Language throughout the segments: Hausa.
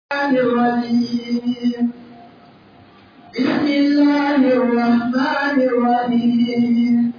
الرجيم بسم الله الرحمن الرحيم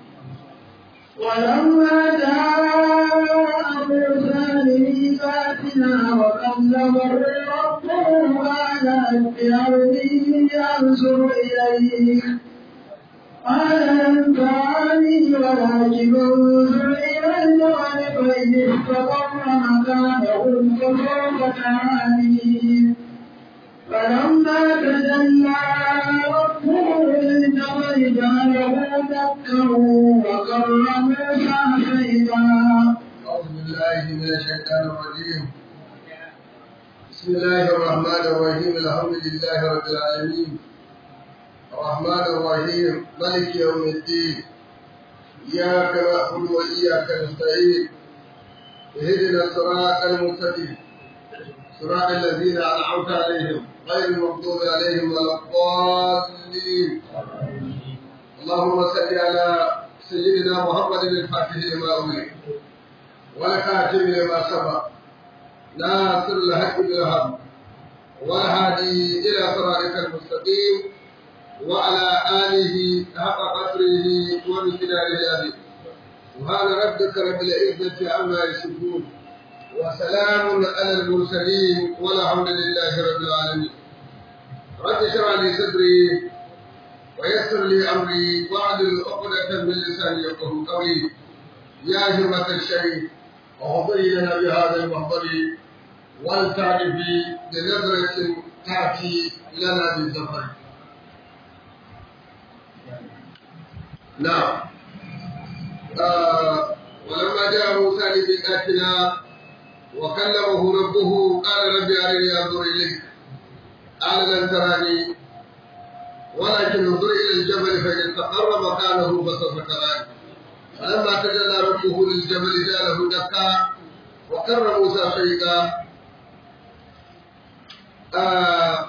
ولما جاء موسى لميقاتنا وكلمه ربه قال اتبعني انظر اليك قال لن تراني ولكن انظر الى الجبل فان استقر مكانه فسوف تراني فلما تجلى ربه للجبل جعله دكا وقر موسى سيدا أعوذ بالله من الشيطان الرجيم بسم الله الرحمن الرحيم الحمد لله رب العالمين الرحمن الرحيم مالك يوم الدين إياك نعبد وإياك نستعين اهدنا الصراط المستقيم صراط الذين أنعمت عليهم غير المغضوب عليهم ولا الضالين اللهم صل على سيدنا محمد الفاتح لما أغلق والكاتب لما سبق ناصر الحق بالحق والهادي إلى صراطك المستقيم وعلى آله حق قدره ومقداره العظيم سبحان ربك رب العزة عما يصفون وسلام على المرسلين والحمد لله رب العالمين رب اشرح لي صدري ويسر لي امري واعدل عقدة من لساني يفقه قولي يا همة الشيء وحضري لنا بهذا المحضر ولتعرفي بنظرة تأتي لنا بالظفر نعم آه ولما جاء موسى لميقاتنا وكلمه ربه قال رب أرني أنظر إليك قال لن تراني ولكن انظر إلى الجبل فإن استقر مكانه فسوف تراني فلما تجلى ربه للجبل جعله دكا وكر موسى شيئا آه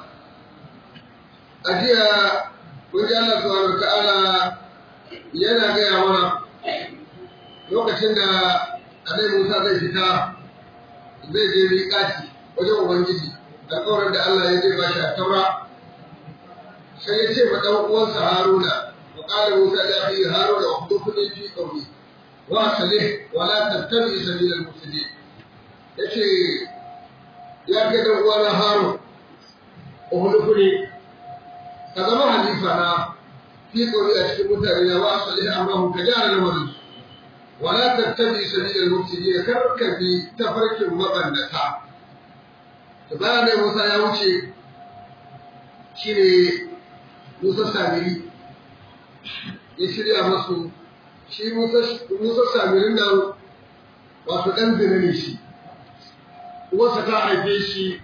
أجيا وجاء الله سبحانه وتعالى yana gaya mana lokacin da annabi Musa zai fita zai je miƙaci wajen Ubangiji alƙawarin da Allah ya zai ba shi a taura sai ya ce ma ɗan uwansa Haruna wa ƙara Musa da fi Haruna wa dukuni fi ƙauni wa salih wa la tattabi sabilal mufsidin yace ya kai ɗan uwana Harun uhudukuni ka zama halifa na fi ƙauni a cikin mutane na wa salih amma ka gyara lamarin ولا تتبع سبيل المفسدين كركبي تفرك مبنتا تبانا موسى يا wuce shine Musa Samiri ya shirya masu shi Musa Samirin nan wato ɗan zina ne shi uwarsa ta haife shi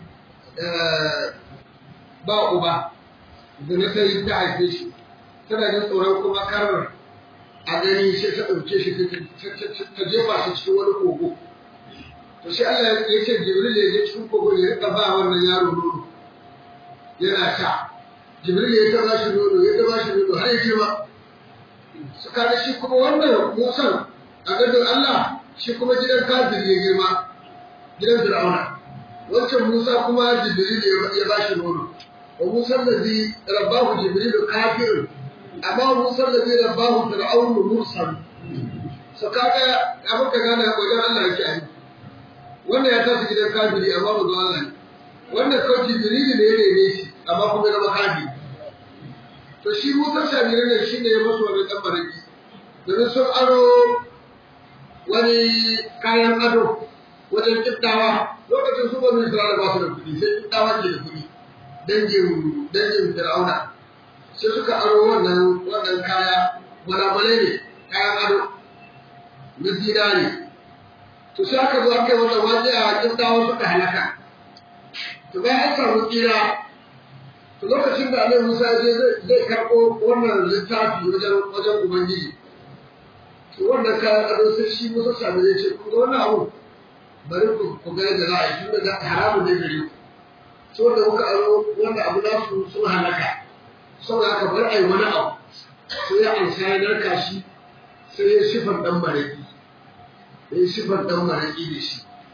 ba uba zina ta yi ta haife shi tana jin tsoron kuma karar a gani sai ta ɗauke shi ta jefa shi cikin wani kogo. To shi Allah ya ce Jibril ya je cikin kogo ya rika ba wannan yaro nono yana sha. Jibril ya ta ba shi nono ya ta ba shi nono har ya ce ba. Su kaga shi kuma wannan Musan a gadon Allah shi kuma gidan kafir ya girma gidan Fir'auna. Wancan Musa kuma Jibril ya ba shi nono. Wa Musa da zai rabbahu Jibril kafirin amma Musa da zai rabbahu fir'aunu mursal so kaga abin ka gane wajen Allah yake ai wannan ya tafi gidan kafiri amma ba zuwa Allah ne wannan kawai jibril ne ya rene shi amma kuma ya zama kafiri to shi Musa shabirin ne shine ya masu wani dan baraki domin sun aro wani kayan ado wajen kiddawa lokacin su banu Isra'ila ba su da kuɗi sai kiddawa ke da kuɗi dangin dangin Fir'auna sai suka aro wannan wannan kaya gwalagwalai ne kayan ado na zinari to sai aka zo aka yi wannan waje a kintawa suka halaka to bayan an samu tsira to lokacin da Annabi Musa ya je zai karɓo wannan littafi wajen wajen Ubangiji to wannan kayan ado sai shi Musa sami ya ce kun ga wannan abu bari ku ku ga yadda za a yi tun da haramun ne gare ku so da muka aro wannan abu nasu sun halaka saboda aka bar ai wani abu sai ya ansa ya narka shi sai ya sifar dan maraki ya yi sifar dan maraki da shi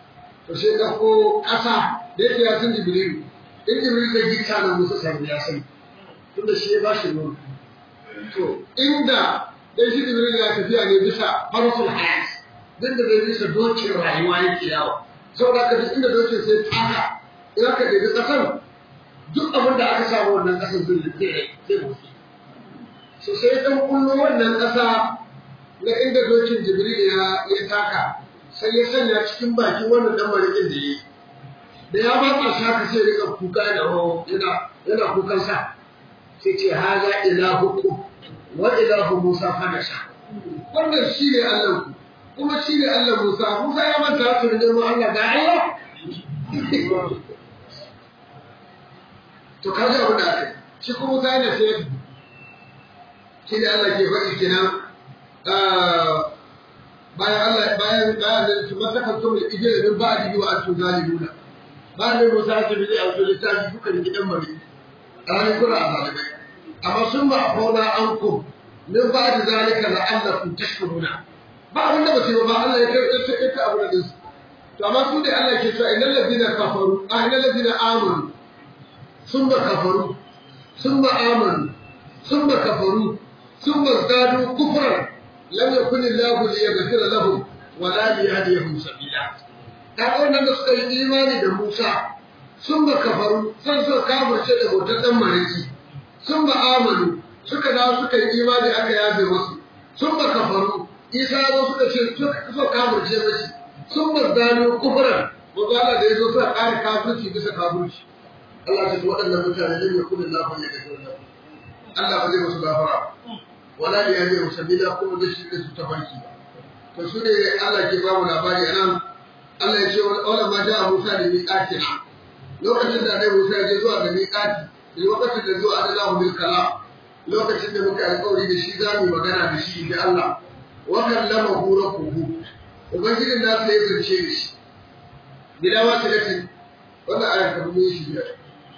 to sai ɗauko ƙasa da yake ya san jibrilu in jibrilu zai gita nan musa sami ya sani tunda shi ya ba shi nono to inda dan shi jibrilu ya tafiya ne bisa farasul hayat duk da zai bisa dokin rayuwa yake yawo saboda haka duk inda dokin sai taka in aka ɗebi ƙasar duk abin da aka samu wannan ƙasar zai zai zai mutu so sai dan kullo wannan ƙasa na inda dokin jibril ya ya taka sai ya sanya cikin bakin wannan dan marikin da yi da ya ba shi haka sai rika kuka da yana yana kukan sa sai ce haza ilahukum wa ilahu musa fanasha wannan shine Allah ku kuma shine Allah Musa Musa ya manta su da Allah ga Allah to kaji abin da aka yi shi kuma Musa yana sai shi da Allah ke faɗi kenan bayan Allah bayan bayan da su masaka to da ije da ba da wa atu zalimuna bayan da Musa ta bi a wato littafi kuka da gidan mari ran kula a zalimai amma sun ba fauna an ku min ba da zalika la'allakum tashkuruna ba abin da ba su yi ba Allah ya kai ta abu da su to amma su da Allah ke cewa innal ladina kafaru ah innal ladina amanu ثم كفروا ثم آمنوا ثم كفروا ثم ازدادوا كفرا لم يكن الله ليغفر لهم ولا ليهديهم سبيلا kaga wannan da suka yi imani da Musa sun ba kafaru sun so kafirce da hoton dan mariki sun ba amanu suka dawo suka yi imani aka yafe musu sun ba kafaru Isa zo suka ce suka so kafirce mashi sun ba zanu kufran ko Allah da yazo suka kare kafirci bisa kafirci Allah ce waɗannan mutane lam yakun Allah ya gafara lahu Allah ba zai musu gafara wala ya yi sabila kuma da shi da su tafarki to su ne Allah ke ba mu labari anan Allah ya ce wala ma ja'a Musa da miqatina lokacin da dai Musa ya je zuwa ga miqati da lokacin da zuwa da lahu bil kalam lokacin da muka alƙawari da shi za mu magana da shi da Allah wa kallamahu rabbuhu ubangijin da sai ya zance da shi bila wasilatin wannan ayar ka mun shi biyar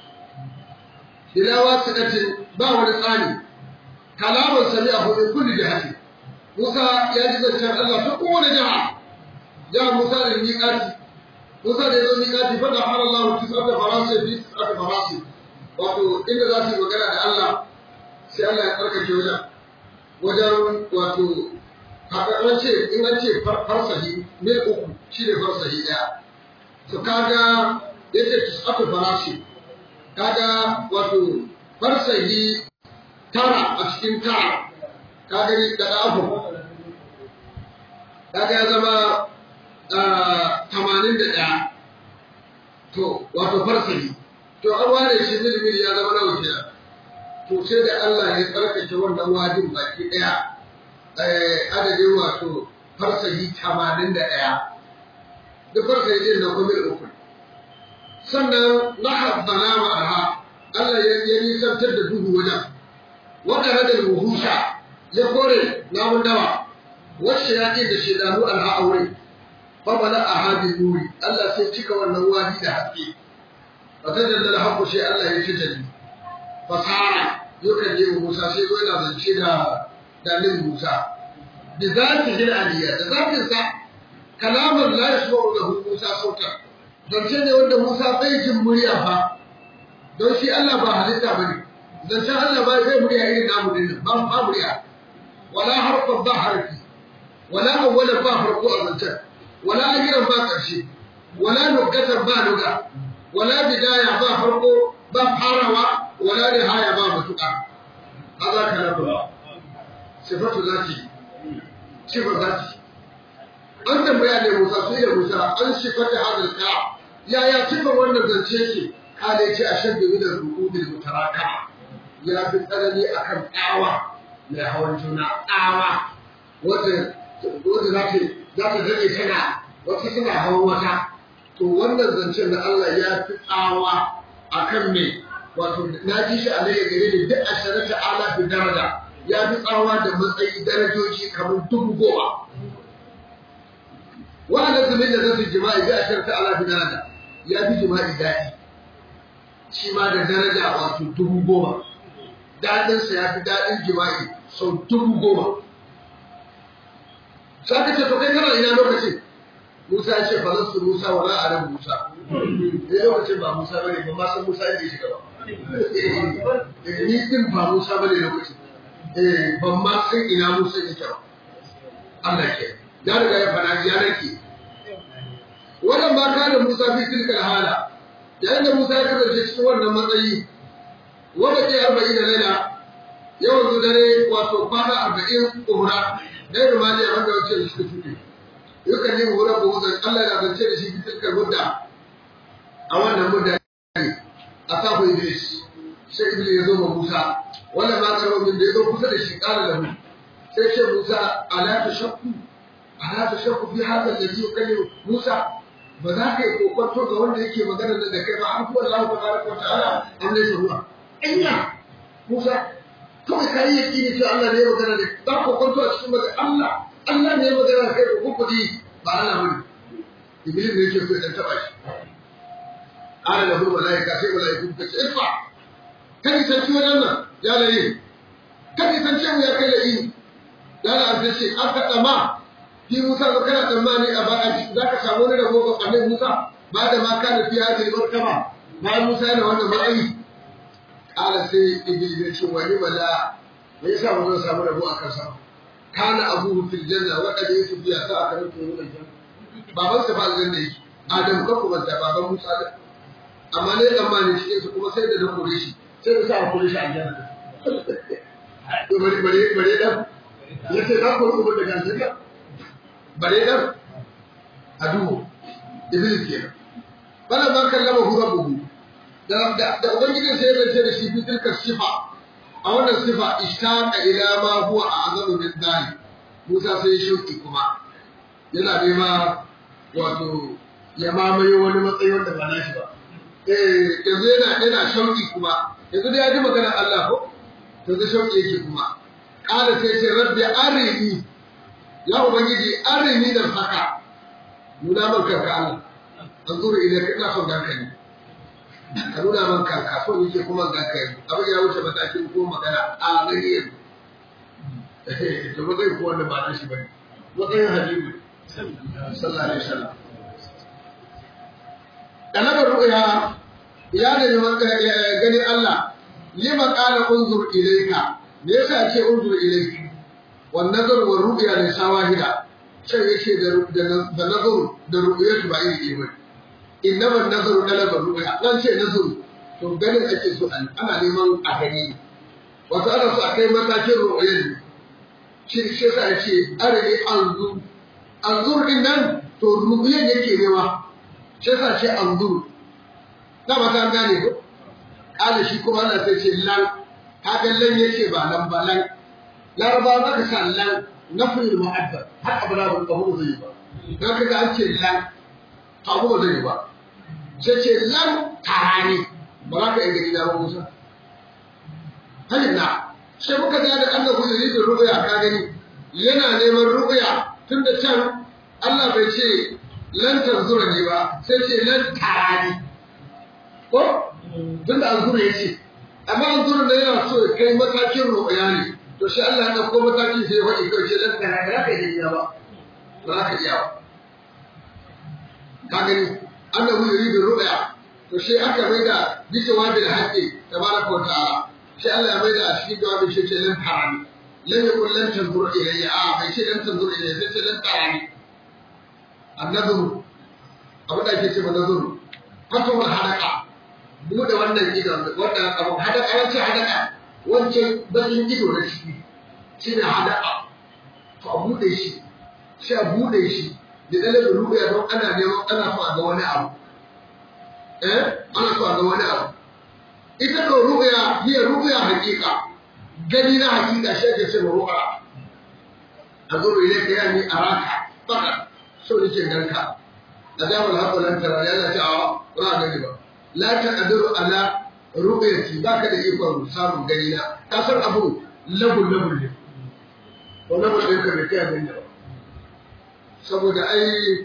bila wasilatin ba wani tsani kalaman sami'ahu min kulli jihati Musa ya ji zancen Allah ta kowane jiha ya Musa da miƙati Musa da ya zo miƙati fa da fara Allah ki tsaka farasi bi tsaka farasi wato inda za su yi magana da Allah sai Allah ya tsarkake wajen wajen wato an ce in an ce farsahi mil uku shi ne farsahi ɗaya to kaga yace tis'atu farasi kaga wato farsahi tara a cikin tara kaga ni da abu kaga ya zama tamanin da ɗaya to wato farsahi to an ware shi milmil ya zama nawa kenan to sai da Allah ya tsarkake wannan wajin baki ɗaya adadin wato farsahi tamanin da ɗaya duk farsahi ɗin na kuma uku sannan na habbana ma'aha Allah ya nisantar da duhu wajen waɗanda da ruhusha ya kore namun dawa wacce ya ce da shedanu alha aure fa bala a hadin nuri Allah sai cika wannan wadi da haske fa ta dalla haƙo sai Allah ya ci jalli fasara yakan je Musa sai zo yana zance da dalilin Musa bi zati hil aliyya da zatin sa kalaman la yasma'u lahu Musa sautan zance ne wanda Musa bai jin murya fa don shi Allah ba halitta bane zancen Allah ba zai murya irin namu din ba ba murya wala harfan ba harfi wala awwalan ba farko a zancen wala ajiran ba ƙarshe wala nugatan ba nuga wala bidaya ba farko ba farawa wala nihaya ba matuƙa haka kalamu sifatu zati sifar zati an tambaya ne Musa sai ya Musa an sifata hadal ka yaya sifar wannan zance ke kale ce a shan da rukubil mutaraka ya fi tsanani akan tsawa mai hawan juna tsawa wanda wanda za ta za ta dade tana wata suna hawan wata to wannan zancen da Allah ya fi tsawa akan me wato na ji shi a laye gare ni duk asharata ala fi daraja ya fi tsawa da matsayi darajoji kamar dubu goma wa'anda su da zasu jima'i bi asharata ala fi daraja ya fi jima'i daɗi shi ma da daraja wato dubu goma daɗinsa ya fi daɗin jima'i sau dubu goma sai ka ce to kai kana ina lokacin Musa ya ce fa nasu Musa wa la alam Musa eh lokacin ba Musa bane ba ma san Musa yake shiga ba eh ni din ba Musa bane lokacin eh ban ma san ina Musa yake ba Allah ke ya riga ya fara ya rake wannan ba kana Musa fi tilkal hala yayin da Musa ya kasance cikin wannan matsayi wanda ke arba'in da laila yawan zu dare wato kwana arba'in ƙura dai da mali a wanda wacce da suka shuɗe yakan yi hura ko huzar Allah ya zance da shi fitilkar mudda a wannan mudda ne a safu Idris sai Iblis ya zo ma Musa wannan ma karo min da ya zo kusa da shi ƙara da mu sai ce Musa ala ta shakku ala ta shakku fi hadal ladhi yukallimu Musa ba za ka yi kokonto ga wanda yake magana da kai ba an kuwa Allah tabaraka wa ta'ala an laysa huwa anya Musa kawai ka yi yaki ne cewa Allah ne ya magana da za ku kokonto a cikin magana Allah Allah ne ya magana da kai ko kuka ji ba Allah bane Iblis ne yake so ya taba shi ala lahu malaika sai malaiku ka ce irfa kan san ci wannan nan ya layi kan san ce mu ya kai layi ya la an ce aka tsama fi Musa ba kana tsammani a ba za ka samu wani rabo ga annabi Musa ba da ma kana fi hadin martaba bayan Musa yana wannan matsayi kala sai Iblis ya ce wani bala me yasa ba zan samu rabo a kansa kana abuhu fil janna wa qad yusuf ya sa aka rufe mu janna baban sa ba aljanna yake Adam ka kuma da baban Musa da amma ne tsammani cikin su kuma sai da na kore shi sai da sa a kore shi aljanna to bari bari bari dan yace na kore ku daga aljanna bare dan adu iblis kenan bala ma kallama hu rabbuhu da da da ubangijin sai ya ce da shi fi tilka sifa a wannan sifa ishtaqa ila ma huwa a'zamu min dhalik Musa sai shuki kuma yana nema wato ya mamaye wani matsayi wanda ba nashi ba eh yanzu yana yana shauki kuma yanzu da ya ji maganar Allah ko to zai shauki yake kuma qala sai ce rabbi arini ya ubangiji arini da saka nuna man kanka Allah an zuru idan ka ina son ganka ne ka nuna man kanka so yake kuma ganka ne abin ya wuce matakin ko magana a gani yanzu to ba zai ko wanda ba na shi bane matsayin habibu sallallahu alaihi wasallam dalabar ru'ya ya ne gani Allah lima qala unzur ilayka me yasa ce unzur ilayka والنظر والرؤيا ليس واحدة شيء يشي ده نظر ده رؤية ba iri ɗaya bane innama nazaru talaba ru'ya nan ce nazaru to ganin ake so an ana neman a gani wato ana so a kai matakin ru'yar ne shi shi yasa ya ce arini anzur anzur din nan to ru'yar yake nema shi yasa ce anzur na ba ta gane ko kala shi kuma ana sai ce lan kaga lan yace ba lan ba lan laraba za ka sa lan nafin mu'addar har abu na ban kawo zai ba don ka ga an ce lan kawo ba zai ba sai ce lan tarani ba za ka yi gani na ba musa halin na sai muka ga da Allah ku yi da ru'ya ka gani yana neman ru'ya tun da can Allah bai ce lan tanzura ne ba sai ce lan tarani ko tun da anzura ya ce amma anzura ne yana so ya kai matakin ru'ya ne to shi Allah ya ɗauko mataki sai ya faɗi kawai ce dan kana ba ka iya ba ba za ka iya ba ka gani annahu yuridu ru'ya to shi aka mai da bisa wabil haqqi tabaraka wa ta'ala shi Allah ya mai da a cikin jawabin shi ce lan tarani lan yakun lan tanzur ilayya a bai ce lan tanzur ilayya sai ce lan tarani annazuru abu da ake ce ma nazuru fatul hadaka bude wannan gidan wannan abu hadaka wancan hadaka wancan bakin ido na ciki shi ne hada'a to a buɗe shi sai a buɗe shi da ɗalibin ruɓaya don ana neman ana so a ga wani abu eh ana so a ga wani abu ita ko ruɓaya hiya ruɓaya hakika gani na hakika shi ake ce ma ruɓaya a zo ile ka yani a raka fakat so nake ganka a damar haɓa nan tara yana ce a ba gani ba la ta ƙadiru ala ru'yati baka da ikon samun gani na ka san abu labul labul ne ko labul ɗin ka bai kai abin da ba saboda ai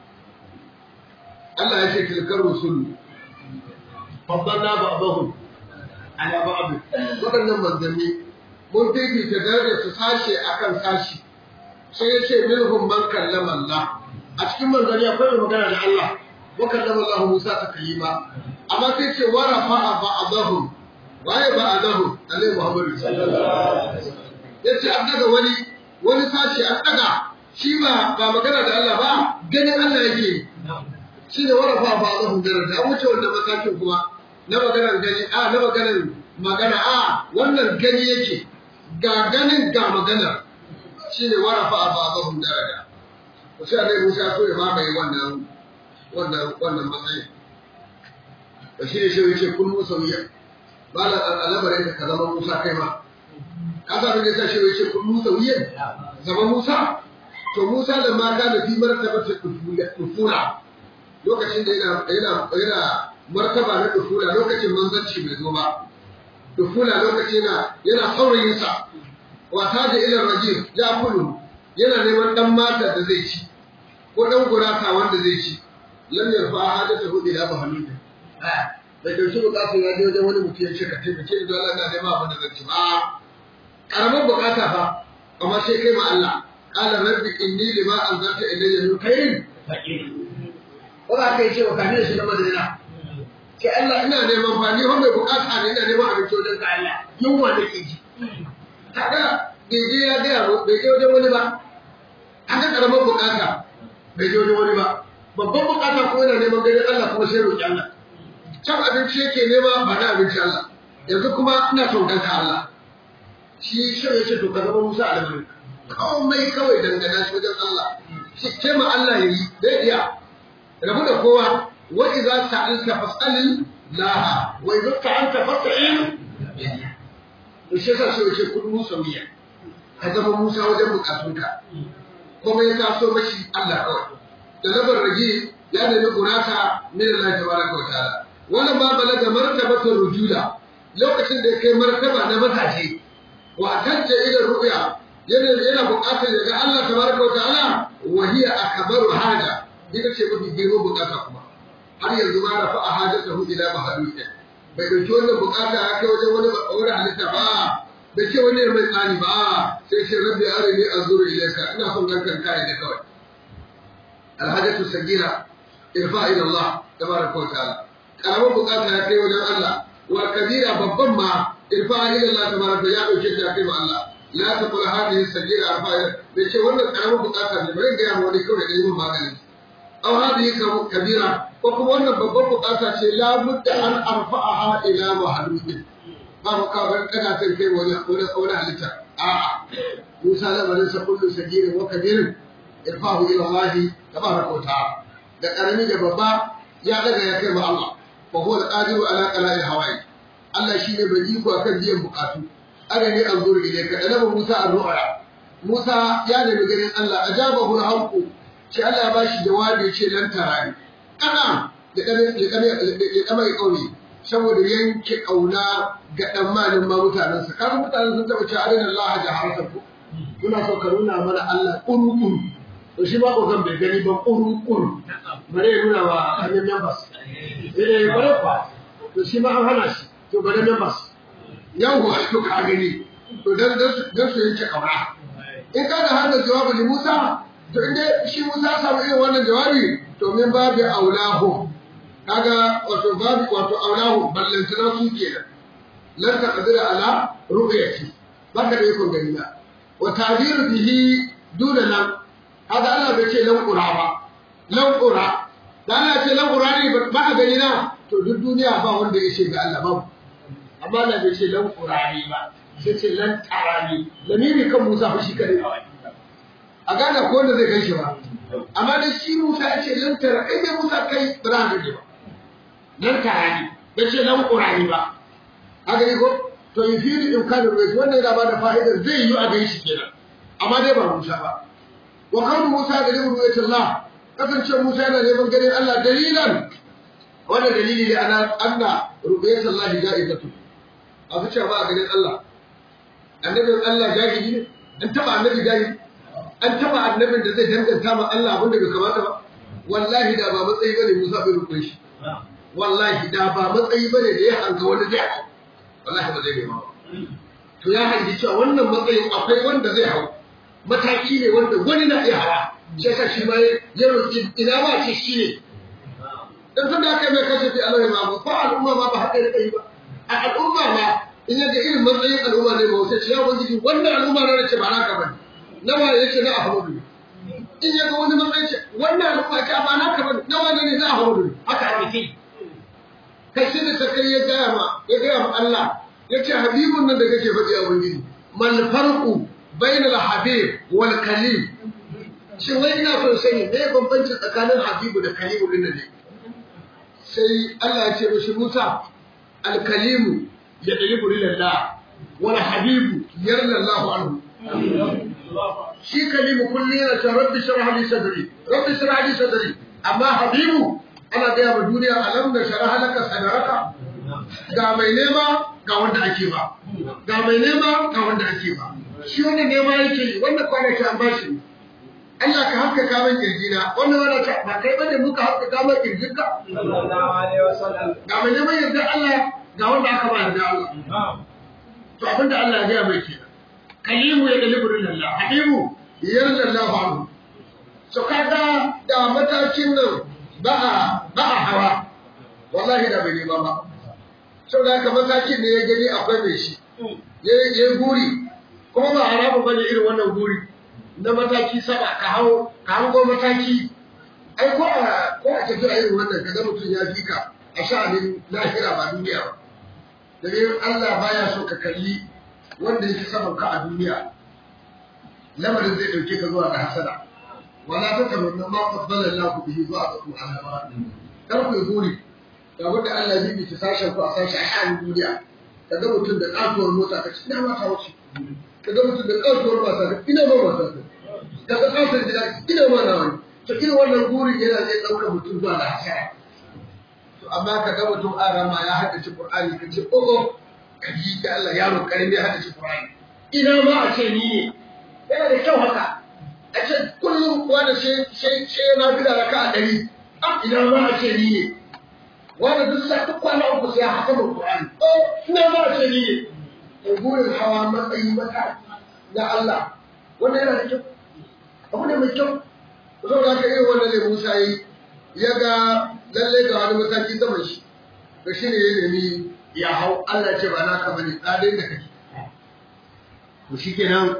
Allah ya ce tilkar rusul faddalna ba'dahum ala ba'd wadannan manzanni mun fifita darajar su sashe akan sashi sai ya ce minhum man kallama Allah a cikin manzanni akwai mai magana da Allah wa kallama Allah Musa taklima amma sai ce wa rafa'a ba'dahum waye ba'dahum Annabi Muhammad sallallahu alaihi wasallam yace an daga wani wani sashi an daga shi ba ba magana da Allah ba ganin Allah yake shi ne wa rafa'a ba'dahum daraja an wuce wanda matakin kuma na maganar gani a na maganar magana a wannan gani yake ga ganin ga maganar shi ne warafa a babahun daraja ku sai annabi Musa so ya mamaye wannan wannan wannan matsayin da shi ne shi yake kun Musa wuya bala al'amarin ka zama Musa kai ma ka sa ne sai shi yake kun Musa wuya zama Musa to Musa da mata da fi martaba ta dufula lokacin da yana yana yana martaba na dufula lokacin manzanci bai zo ba dufula lokacin yana yana saurayinsa wata da ilar rajim ya kulu yana neman dan mata da zai ci ko dan gurata wanda zai ci lam yarfa hadata hu ila bahaluta da dauki bukatu ya je wajen wani mutum ya ce ka taimake ni don Allah na neman abin da zan ci ba karamin bukata fa amma sai kai ma Allah qala rabbi inni lima anzalta ilayya min khairin ko za ka yi ce wa kafin shi na madina ke Allah ina neman ba ni mai bukata ne ina neman abinci wajen ka Allah yunwa da ke ji kaga bai je ya gaya bai je wajen wani ba haka karamar bukata bai je wajen wani ba babban bukata kuma yana neman ganin Allah kuma sai roƙi Allah can abinci yake nema ba na abinci Allah yanzu kuma ina son ganka Allah shi shi ya ce to ka zama Musa almari komai kawai dangana shi wajen Allah shi ce ma Allah ya yi zai iya rabu da kowa wa idza sa'alta fas'alil laha wa idza ta'alta fas'al to shi yasa sai yace kun Musa miya ka zama Musa wajen bukatunka kuma ya taso mashi Allah kawai da labar rage ya nemi gurata min Allah tabaraka wa ta'ala wannan ma balaga martabatar rujula lokacin da ya kai martaba na matashi wa tajja ila ru'ya yana yana bukatar ya ga Allah tabaraka wa ta'ala wa hiya akbaru haja ita ce mafi girman bukata kuma har yanzu ma rafa a hajatahu ila mahalukin bai dauki wannan bukata ya kai wajen wani wani halitta ba bai ce wani mai tsani ba sai ce rabbi arini anzuru ilayka ina son gankan kai da kawai alhajatu sagira irfa ila Allah tabaraka wa ta'ala karamar bukata ya kai wajen Allah wa kabira babban ma irfa ila Allah tabaraka ya dauke shi ya kai wa Allah la taqul hadhihi sagira arfa bai ce wannan karamar bukata ne bari ga wani kawai da yi magani aw hadhihi kabira ko kuma wannan babban bukata ce la budda an arfa'aha ila mahdudin ba mu ka bar kana sai kai wani wani wani halitta a'a Musa da barin sa kullu sagirin wa kabirin irfahu ila Allah tabaraka wa ta'ala da karami da babba ya daga ya kai ma Allah fa huwa al-qadiru ala qala'i hawai Allah shine bai iko akan biyan bukatu aga ne an zuru ilayka da nabi Musa ar-ru'ya Musa ya nemi ganin Allah ajabahu al-haqu shi Allah ya bashi jawabi ya ce lan tarani kana da kame da kame da kame kauri saboda yanke kauna ga dan malin ma mutanen sa kan mutanen sun taba cewa arina Allah jaharatan ku kuna so ka nuna mana Allah kurukuru to shi ba ko zan bai gani ba kurukuru bare nuna wa hannun members eh bare fa to shi ma an hana shi to bare members yawwa to ka gani to dan dan su yanke kauna in ka da hada jawabi Musa to inda shi Musa samu irin wannan jawabi to min babu aulahu kaga wato babu wato aulahu ballantana su kenan lan taqdira ala ru'yati baka da yakon gani na wa ta'biru bihi duna nan kaga Allah bai ce lan qura ba lan qura da Allah ce lan qura ne ba a gani na to duk duniya ba wanda ya ce ga Allah babu amma Allah bai ce lan qura ne ba sai ce lan tarani lamiri kan Musa fa shi kare a gane ko wanda zai kai shi ba amma da shi Musa ya ce lan tara kai dai Musa kai ba za ka ji ba lan tarani bai ce lan qura ne ba haka yi ko to yi fili in kan ruwa wanda yana ba da fa'idar zai yi a gai shi kenan amma dai ba Musa ba wa kan Musa da limu ruwayat Allah kasance Musa yana neman ganin Allah dalilan wannan dalili ne ana anna ruwayat Allah ja'izatu a fi cewa ba a ganin Allah annabin Allah jahili ne an taba annabi jahili an taba annabin da zai danganta ma Allah abin da bai kamata ba wallahi da ba matsayi bane Musa bai rukun shi wallahi da ba matsayi bane da ya hanga wani zai hau wallahi ba zai bai ba to ya hangi cewa wannan matsayin akwai wanda zai hau mataki ne wanda wani na iya hawa shi yasa shi ma ya roƙi ina ma ce shi ne dan tun da aka yi mai kashe Allah ma ba fa al'umma ma ba haka da kai ba a al'umma ma in yaga irin matsayin al'umma ne ba sai ce ya ubangiji wannan al'umma na ce ba naka bane nawa yace na Ahmadu in yaga wani matsayin ce wannan al'umma ce ba naka bane nawa ne na Ahmadu haka ake kai sai da sakai ya gaya ma ya gaya ma Allah ya ce habibun nan da kake faɗi a wani mal farqu bainal habib wal kalim shin wai ina son sani me bambanci tsakanin habibu da kalimu din ne sai Allah ya ce mishi Musa al kalimu ya dalibu lillah wal habibu yarda Allah anhu shi kalimu kulli yana cewa rabbi shrah li sadri rabbi shrah li sadri amma habibu ana gaya wa duniya alam da shara halaka sadaraka ga mai nema ga wanda ake ba ga mai nema ga wanda ake ba shi wanda nema yake yi wanda kwanaki an bashi Allah ka haka kaman kirjina wannan wanda ka ba kai bane muka haka kaman kirjinka ga mai neman yarda Allah ga wanda aka ba yarda Allah to abinda Allah ya gaya mai kenan kalimu ya dalibu lillah habibu yarda Allah anhu so kaga da matakin nan ba a ba a hawa wallahi da bai nema ba sau da haka matakin ne ya gani akwai mai shi ya yi guri kuma ba haramun bane irin wannan guri na mataki saba ka hau ka hango mataki ai ko a ko a tafiya irin wannan kaga mutum ya fi ka a sha'anin lahira ba duniya ba domin Allah baya so ka kalli wanda yake saman ka a duniya lamarin zai dauke ka zuwa ga hasada wala ta tamanna ma faddala Allah bihi zuwa ga ku Allah kar ku guri ga wanda Allah ya bi sashen ku a sashi a sha'anin duniya kaga mutum da kasuwar mota ka ci ina ma ta wuce kaga mutum da kasuwar mata ka ina ma mata ka kaga kasuwar gida ina ma na wani to irin wannan gurin yana zai dauka mutum zuwa ga hasara to amma kaga mutum arama ya haddace Qur'ani ka ce oh ka ji da Allah yaro karimi ya haddace Qur'ani ina ma a ce ni ne yana da kyau haka a ce kullum wanda sai sai sai yana bi da raka a ɗari ina ma a ce ni ne wanda duk sa duk kwana uku sai haka da Qur'ani oh ina ma a ce ni ne to burin hawa matsayi mata na Allah wanda yana da kyau abu ne mai kyau zo da ka yi wannan ne Musa yi ya ga lalle ga wani mataki saman shi to shine ya nemi ya hau Allah ce ba naka bane tsadin da kake to shikenan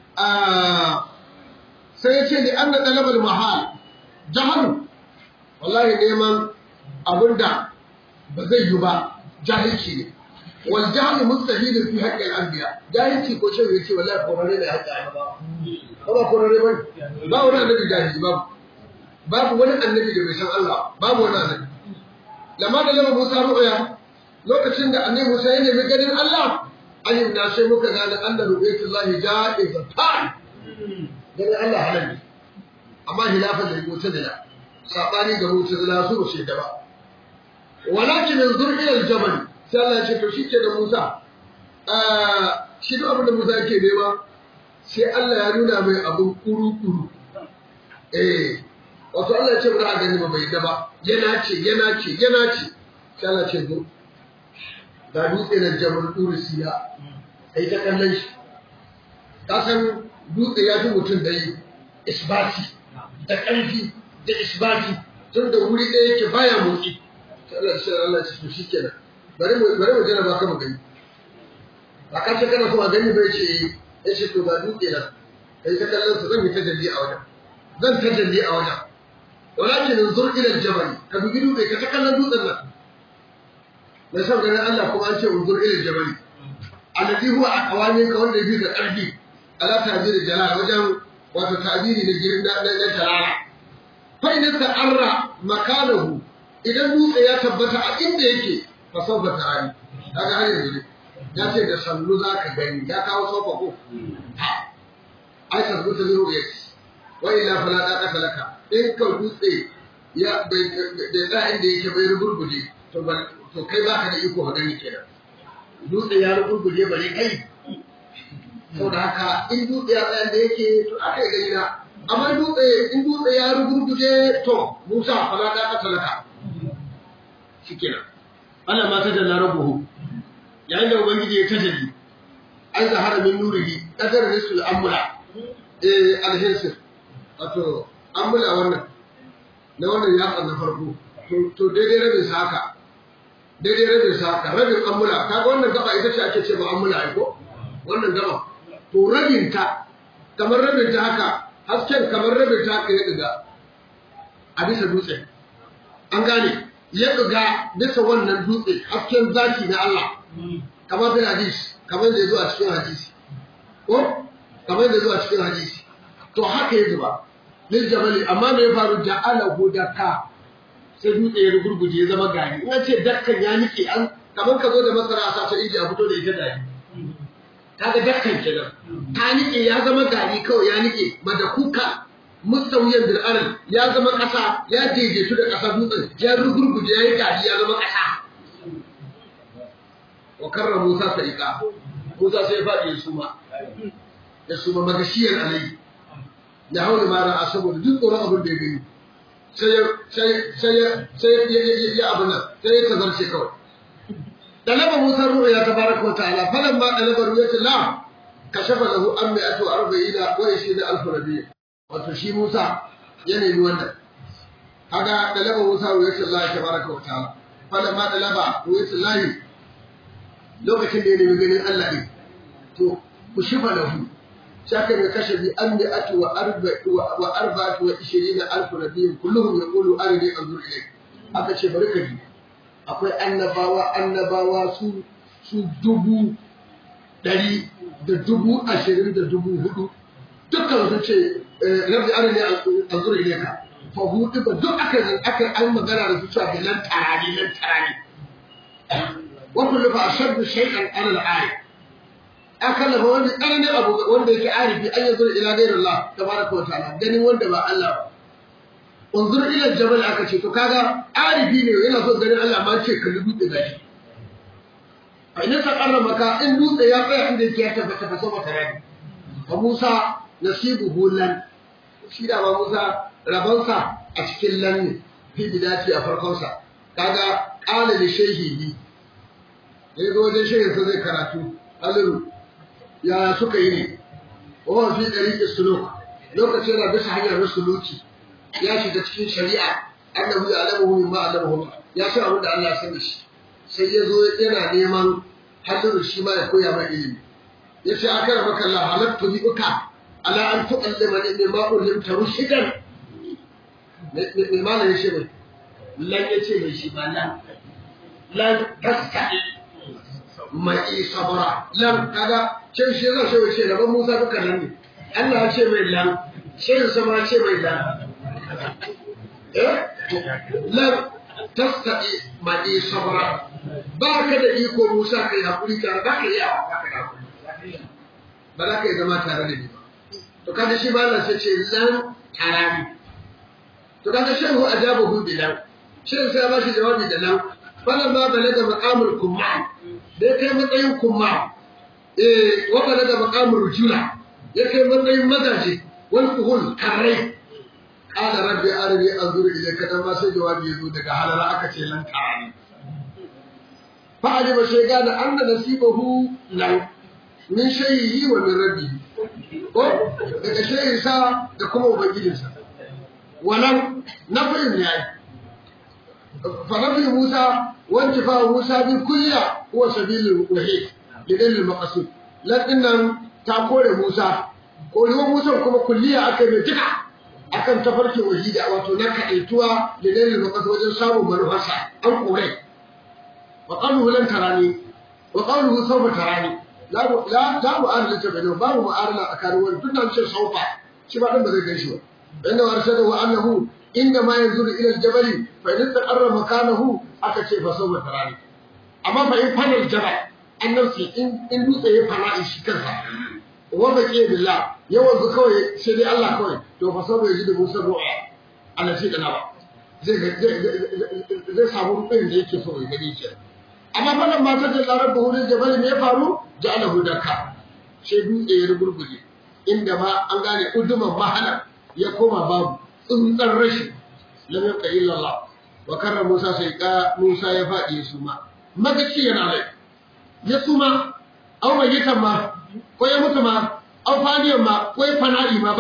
a sai ya ce li anna talabal mahal jahalu wallahi neman abinda ba zai yi ba jahilci ne wal jahl mustahil fi haqqi al anbiya jahilci ko shi yace wallahi korare ne haƙƙi annabawa ko ba korare ba ba wani annabi jahili babu babu wani annabi da bai san Allah babu wani annabi lamma da lama Musa ru'ya lokacin da annabi Musa ya nemi ganin Allah ayyub na sai muka gane anna ru'yatullahi ja'izatan ganin Allah halal ne amma hilafan da mu'tazila sabani da mu'tazila su ba su yadda ba walakin yanzur ila al-jabal sai Allah ya ce to shike da Musa shi duk abin da Musa yake nema sai Allah ya nuna mai abin kuru-kuru eh wato Allah ya ce ba a gani ba bai da ba yana ce yana ce yana ce sai Allah ce zo ga dutse na jabal Ursiya ai ta kallon shi ka san dutse ya fi mutum da yi isbati da ƙarfi da isbati tun da wuri ɗaya yake baya motsi sai Allah sai Allah ya ce to shikenan bari mu bari mu jira ba kama gani ba ka ce kana so a gani bai ce ya ce to ga dutse nan kai ta kallon sa zan yi tajalli a wajen zan tajalli a wajen walakin zur ila al-jabal ka dubi dutse ka ta kallon dutsen nan mai son ganin Allah kuma an ce unzur ila al-jabal alladhi huwa aqwani ka wanda yake da ƙarfi ala ta'bir jalal wajen wato ta'biri da girin da da jalala fa idan ta'arra makanahu idan dutse ya tabbata a inda yake fa sawfa ta'ani kaga har yanzu ya ce da sallu za ka gani ya kawo sofa ko ha ai tabbata zuru yes wa illa fala taqata laka in ka dutse ya da da inda yake bai rubuje to ba to kai baka da iko ka gani kenan dutse ya rubuje bare kai saboda haka in dutse ya tsaya da yake to aka yi gani na amma dutse in dutse ya rubuje to Musa fala taqata laka shikenan Allah ma ta dalla rabbuhu yayin da ubangiji ya tajalli an zahara min nurihi kadar risul amra eh alhirsir wato ambula wannan na wannan yatsan na farko to daidai rabin sa haka daidai rabin sa haka rabin ambula kaga wannan gaba ita ce ake ce ba ambula ai ko wannan gaba to rabin ta kamar rabin ta haka hasken kamar rabin ta haka ya diga a bisa dutse an gane ya diga bisa wannan dutse hasken zaki na Allah kamar bin hadis kamar da ya zo a cikin hadisi ko kamar da ya zo a cikin hadisi to haka ya zuba lil jabali amma me ya faru ja'alahu dakka sai dutse ya gurguje ya zama gari in ce dakkan ya nike an kamar ka zo da masara a sace inji a fito da ita gari kaga dakkan kenan ta nike ya zama gari kawai ya nike madakuka mustawiyan bil arad ya zama kasa ya daidaitu da kasa dutsen ya gurguje ya yi gari ya zama kasa wa karra Musa sa'iqa Musa sai ya faɗi ya suma ya suma magashiyar alayhi da haula ma ra'a saboda duk tsoron abin da ya gani sai sai sai ya abin nan sai ya tazarce kawai dalaba Musa ruwa ya tabaraka wa ta'ala falan ma dalaba ruwa ta la kashafa lahu an mi'atu arba'ina wa ishina alf nabiy wato shi Musa ya nemi wannan kaga dalaba Musa ruwa ta Allah tabaraka wa ta'ala falan ma dalaba ruwa ta lahi lokacin da ya nemi ganin Allah ne to ku shifa lahu شاكر كشف أمئة وأربع وأربعة وعشرين ألف نبي كلهم يقولوا أرني أنظر إليك هذا شيء بركة akwai annabawa annabawa su su dubu ɗari da dubu ashirin da dubu hudu dukkan su ce rabbi arini anzur ilayka fa hudu ba duk aka aka an magana da su cewa bilan tarani lan tarani wa kullu fa ashaddu shay'an ala al-ayat akalla ba wanda tsananin abu wanda yake arifi an yanzu ila gairin Allah tabaraka wa ta'ala ganin wanda ba Allah ba unzur ila jabal aka ce to kaga arifi ne yana so ganin Allah ma ce kalli dutse gashi a ina ta karrama ka in dutse ya tsaya inda yake ya tabbata fa sama tarani fa Musa nasibuhu lan shi da ba Musa rabansa a cikin lan ne fi bidati a farkon sa kaga qala li shayhihi yayin wajen shehin sa zai karatu aliru ya suka yi ne wa fi ɗariƙin suluk lokaci yana bisa hanyar suluki ya shiga cikin shari'a annahu ya alamu min ma alamu ya san abin da Allah ya sani shi sai ya zo yana neman hadiru shi ma ya koya mai ilimi ya ce aka raba kalla halattu bi uka ala an tu'allima ni mimma ulimta rushidan me malam ya ce mai lan ya ce mai shi ba lan lan tasta'i mai sabara lan kaga can shi zan so ce gaban Musa duka nan ne Allah ya ce mai lan shirin sama ce mai lan eh lan tastati mai sabara ba ka da iko Musa kai hakuri ka ba ka iya ba ka da hakuri ba za ka yi zama tare da ni ba to kaga shi ba Allah sai ce lan tarani to kaga shehu ajabahu bilan shin sai ba shi jawabi da lan falan ma balaga maqamul kumman da ya kai matsayin kumma eh wanda daga makamin rujula ya kai matsayin mazaje wal kuhul karrai qala rabbi arini anzur ilayka dan ma sai jawabi yazo daga halara aka ce lan tarani fa ajiba shayga da anna nasibahu lan min shayhi wa min rabbi ko daga shayhi sa da kuma ubangijinsa walan nafi'in ne ai فنفي موسى وانتفاع موسى بالكلية هو سبيل الوحيد لدل المقصود لكن تقول موسى قولوا موسى كما كلية أكن يتكع أكن تفرك وحيدة وتنكع التوى لدل المقصود وجل سامو منفسع أو قولي وقوله لن تراني وقوله سوف تراني لا لا لا مؤارنة بينهم باب مؤارنة أكانوا تنا نشر سوف شبه لما ذي قيشوا إنه أرشده أنه إنما ينظر إلى الجبل فإن استقر مكانه أكشف فسوف تراني أما فإن فنى الجبل النفسي إن إن دوسه يفنى إشكالها وبقي بالله يوم كوي سيدي الله كوي تو فسوف يجد موسى الرؤيا على شيء نبا zai zai samu rubin da yake so ya gani ke amma wannan matar da larar da wurin jabal ne ya faru ja'alahu dakka sai dutse ya rugurguje inda ma an gane uduman mahala ya koma babu tsuntsar rashi lam yabqa illa Allah wa karra Musa sai ka Musa ya faɗi su ma magaci yana rai ya suma au mai yitan ma ko ya mutu ma au faniyan ma ko ya fana'i ma ba shi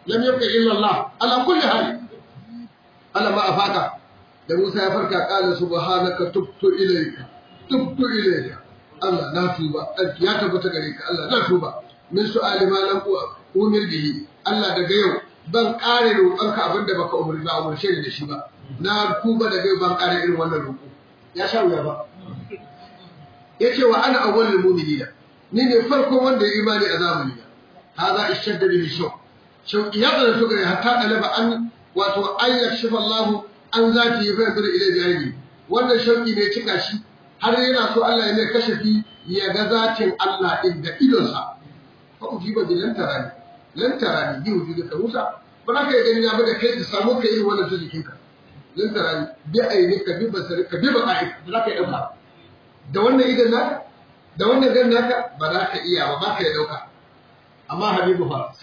lam yabqa illa Allah ala kulli hal ala ma afaka da Musa ya farka qala subhanaka tubtu ilayka tubtu ilayka Allah na tuba ya tabbata gare ka Allah na tuba min su'ali ma lam umir bihi Allah daga yau ban kare roƙonka abinda baka umarni ba umarce ni da shi ba na tuba daga yau ban kare irin wannan roƙo ya sha wuya ba yace wa ana awwalul mu'minina ni ne farkon wanda ya imani a zamani na hada ishadda bihi shaw shaw ya da to gare hatta alaba an wato an yakshifa Allah an zati ya fara ila jahili wannan shauki ne cika shi har yana so Allah ya mai kashafi ya ga zatin Allah din da idonsa fa ujiba bi lan tarani lan tarani bi wujudi ka Musa ba za ka yi gani ba da kai ka samu ka irin wannan jikinka lan tarani bi ainika bi basarika bi baqa'ika ba za ka yi dauka da wannan idan naka da wannan gan naka ba za ka iya ba ba ka yi dauka amma habibu fa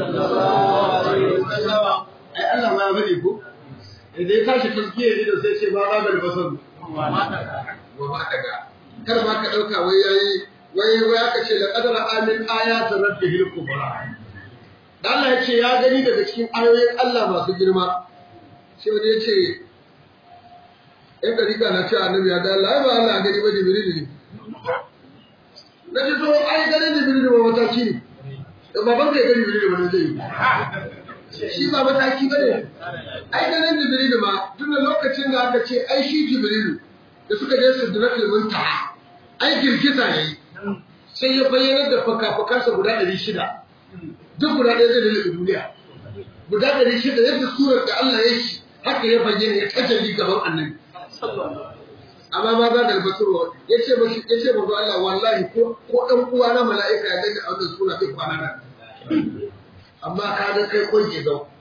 ai Allah ma ya bari ko idan ya tashi tazkiyar idan sai ce ba za da basar wa ma daga kada ma ka dauka wai yayi wai wai aka ce la qadara amin ayatu rabbihil kubra dan Allah ya ce ya gani daga cikin ayoyin Allah masu girma sai wani ya ce ‘yan ɗarika na ce annabi ya da Allah ba Allah gani ba jibril ne. Na ce so ai gani jibril ba mataki ne. Da baban kai gani jibril ba zai yi. Shi ba mataki ba ne. Ai ganin jibril ma tun da lokacin da aka ce ai shi jibril da suka je su dira filmin ta ai girgiza ya yi. Sai ya bayyana da faka-fakansa guda ɗari shida. Duk guda ɗaya zai da duniya. Guda ɗari shida yadda surar da Allah ya shi haka ya bayyana ya tajalli gaban annabi. amma ma za da albasarwa ya ce mashi ya ce mazu Allah wallahi ko ko dan uwa na mala'ika ya gani a wannan sura bai kwana nan amma ka ga kai kon ke zau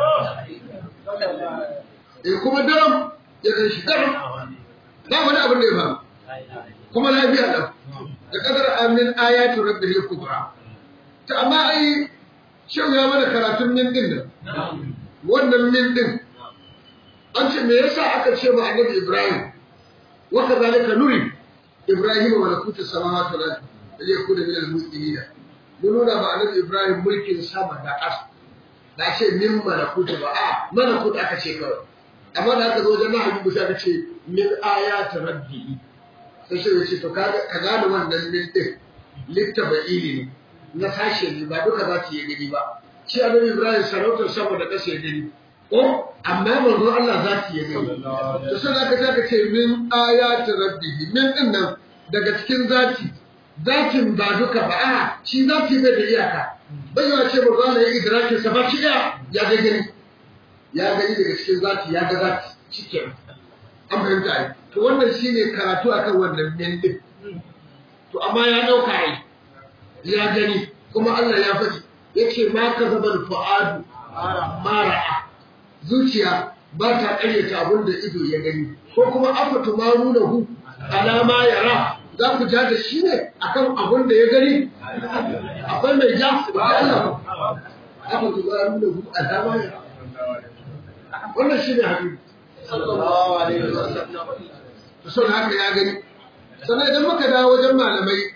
eh kuma daram ya kai shi daram ba wani abin da ya faru kuma lafiya da da kadar amin ayatu rabbil kubra ta amma ai shin ya mana karatun min din nan wannan min din an ce me yasa aka ce ma annabi Ibrahim wa kadhalika nuri Ibrahim wa lakutu samawati wal ardi da ya kuda min al-muslimin mun nuna ba annabi Ibrahim mulkin sama da ƙasa da ce min malakutu ba a malakut aka ce kawai amma da aka zo wajen nahabi musa aka ce min ayati rabbi sai shi ya ce to ka gane wannan min din littaba'ili ne na sashe ne ba duka za ki yi gani ba shi annabi Ibrahim sarautar sama da ƙasa ya gani ko amma manzo Allah za ki yi gani to sai aka ce aka ce min ayati rabbihi min din nan daga cikin zati zatin ba duka ba a shi zati bai da iyaka bai yawa ce manzo Allah ya idrakin sa ba shi ya ya ga gani ya gani daga cikin zati ya ga zati cikin an fahimta ai to wannan shine karatu akan wannan min din to amma ya dauka ai ya gani kuma Allah ya faɗi yace ma kazabal fuadu mara'a zuciya ba ta ƙaryata abin da ido ya gani ko kuma afa tumarunahu alama yara za ku ja da shi ne akan abin da ya gani akwai mai ja da Allah afa tumarunahu alama yara wannan shi ne hadisi sallallahu alaihi wasallam to haka ya gani sannan idan muka dawo wajen malamai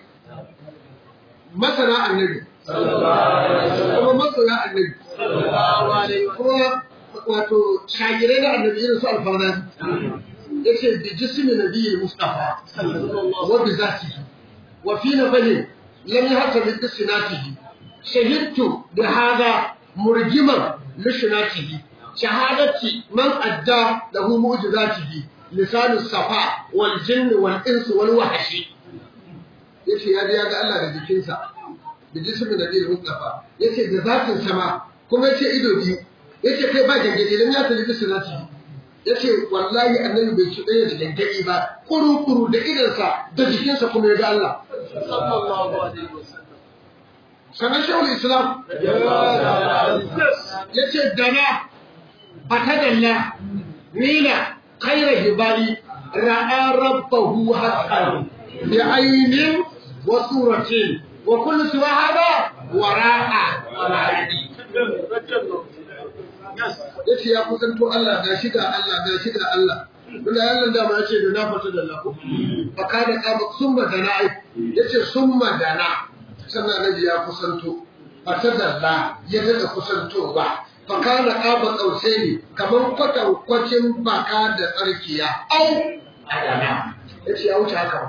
masana annabi kuma masoya annabi kuma wato shagirai na annabi irin su alfana ya ce bi jismi nabiyyi mustafa wa bi zatihi wa fi nabali lam yahta bi sinatihi shahidtu bi hada murjiman li sinatihi shahadati man adda lahu mu'jizatihi lisanu safa wal jinn wal ins wal wahshi yace ya ya ga Allah da jikinsa da jismin nabiyyi mustafa yace da zatin sama kuma yace ido biyu yace kai ba gangade dan ya talibi sunati yace wallahi annabi bai ci daya da gangade ba kuru kuru da idansa da jikinsa kuma ya ga Allah sallallahu alaihi wasallam sanan shawul islam yace dana fatadalla nila khayra hibali ra'a rabbahu haqqan bi aynin wa suratin wa kullu siwa hada wara'a wara'adi ya ce ya kusanto Allah ga shi ga Allah ga shi ga Allah Tunda Allah da ma ce da na fata da Allah fa kana kama summa dana ai yace summa dana sannan nabi ya kusanto fatadalla ya daɗa kusantowa fakana ƙaba ƙausai ne kamar kwatankwacin baka da tsarkiya au adana ya ce ya wuce haka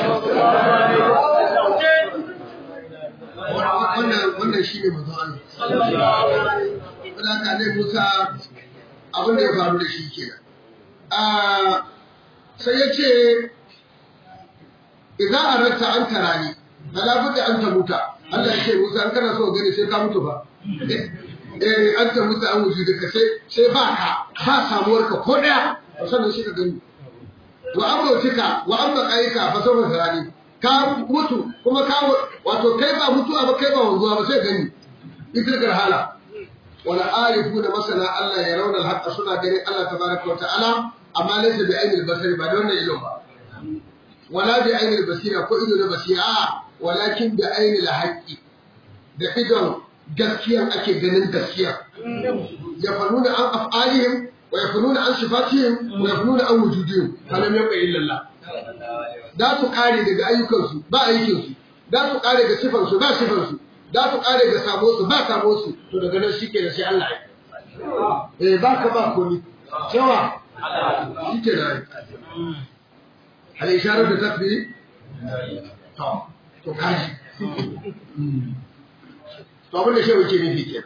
wannan shi ne mazan Allah wadda ne Musa abin da ya faru da shi kenan sai ya ce idan a rasta an tarani da an ta muta Allah ya ce Musa an kana so gani sai ka mutu ba eh an ta mutu an wuce duka sai sai ba ka ba samuwar ka ko daya sannan shi ka gani wa an bautika wa an baqaika fa sawfa tarani ka mutu kuma ka wato kai ba mutuwa ba kai ba wanzuwa ba sai gani ita hala wala arifuna masana Allah ya rauna al suna ganin Allah tabaraka wa ta'ala amma laysa bi ainil basari ba da wannan ido ba wala bi ainil basira ko ido na basira walakin bi ainil haqqi da idon gaskiya ake ganin gaskiya ya fanuna an af'alihim wa yafununa an sifatihim wa yafununa an wujudihim kalam yabqa illa Allah da su kare daga ayyukansu ba aikinsu da su kare ga sifansu ba sifansu za su kare ga sabo su ba sabo su to daga nan shi ke da sai Allah ya eh ba ka ba komi cewa shi ke da hal isharar da tafi to to kaji to abin da shi wuce ne ke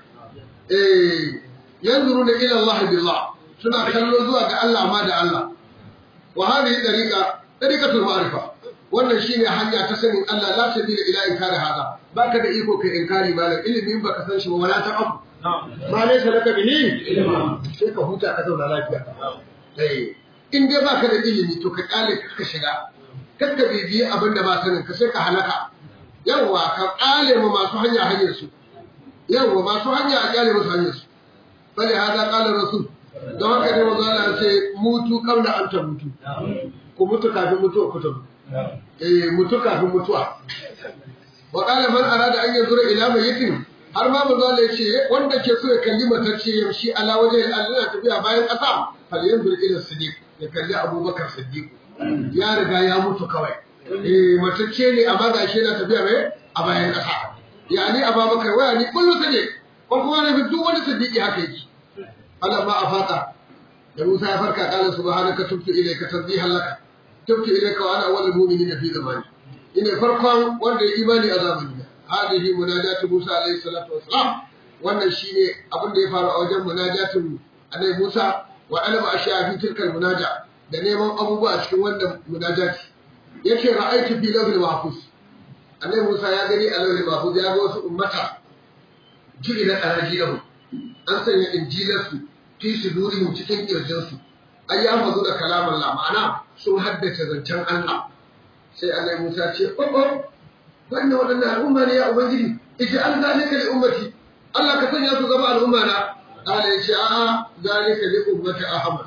eh yanzuru da ila Allah billah suna kallo zuwa ga Allah ma da Allah wa hadhihi dariqa dariqatul ma'rifa wannan shine hanya ta sanin Allah la sabila ila inkari hada baka da iko kai inkari malam ilimi baka san shi ba wala ta abu ma laysa laka bihi sai ka huta ka zauna lafiya eh in dai baka da ilimi to ka kale ka shiga kar ka bibiyi abin da ba sanin ka sai ka halaka yawa ka kale mu masu hanya hanyar su yawa masu hanya a kale musu hanyar su bale hada qala rasul don haka ne manzo Allah ya ce mutu kabla an ta mutu ku mutu kafin mutuwa ku ta mutu eh mutu kafin mutuwa wa qala man arada an yanzura ila mayyitin har ma manzo Allah ya ce wanda ke so ya kalli matacce ya shi ala waje Allah tafiya bayan kasa fal yanzur ila siddiq ya kalli Abubakar Siddiq ya riga ya mutu kawai eh matacce ne amma ga shi yana tafiya mai a bayan kasa yani Abubakar waya ni kullu sadiq ko kuma ne duk wani siddiqi haka yake Allah ma afata da Musa ya farka kala subhanaka tubtu ilayka tasbihan laka tubtu ilayka wa ana awwalul mu'minina fi zamani ina farkon wanda ya imani a zamani hadihi munajatu Musa alayhi salatu wassalam wannan shine abin da ya faru a wajen munajatin Annabi Musa wa alama ashiya fi tilkal munaja da neman abubuwa a cikin wannan munajati yace ra'aytu fi lawhil mahfuz Annabi Musa ya gani a lawhil mahfuz ya ga wasu ummata jiri na arajiyahu an sanya injilarsu fi sudurihim cikin kirjinsu ai ya fazo da kalaman la ma'ana sun haddace zancen Allah sai Allah Musa ce oh oh wannan wadannan al'umma ne ya ubangiji ij'al zalika li ummati Allah ka sanya su zama al'umma na Allah ya ce a'a zalika li ummati Ahmad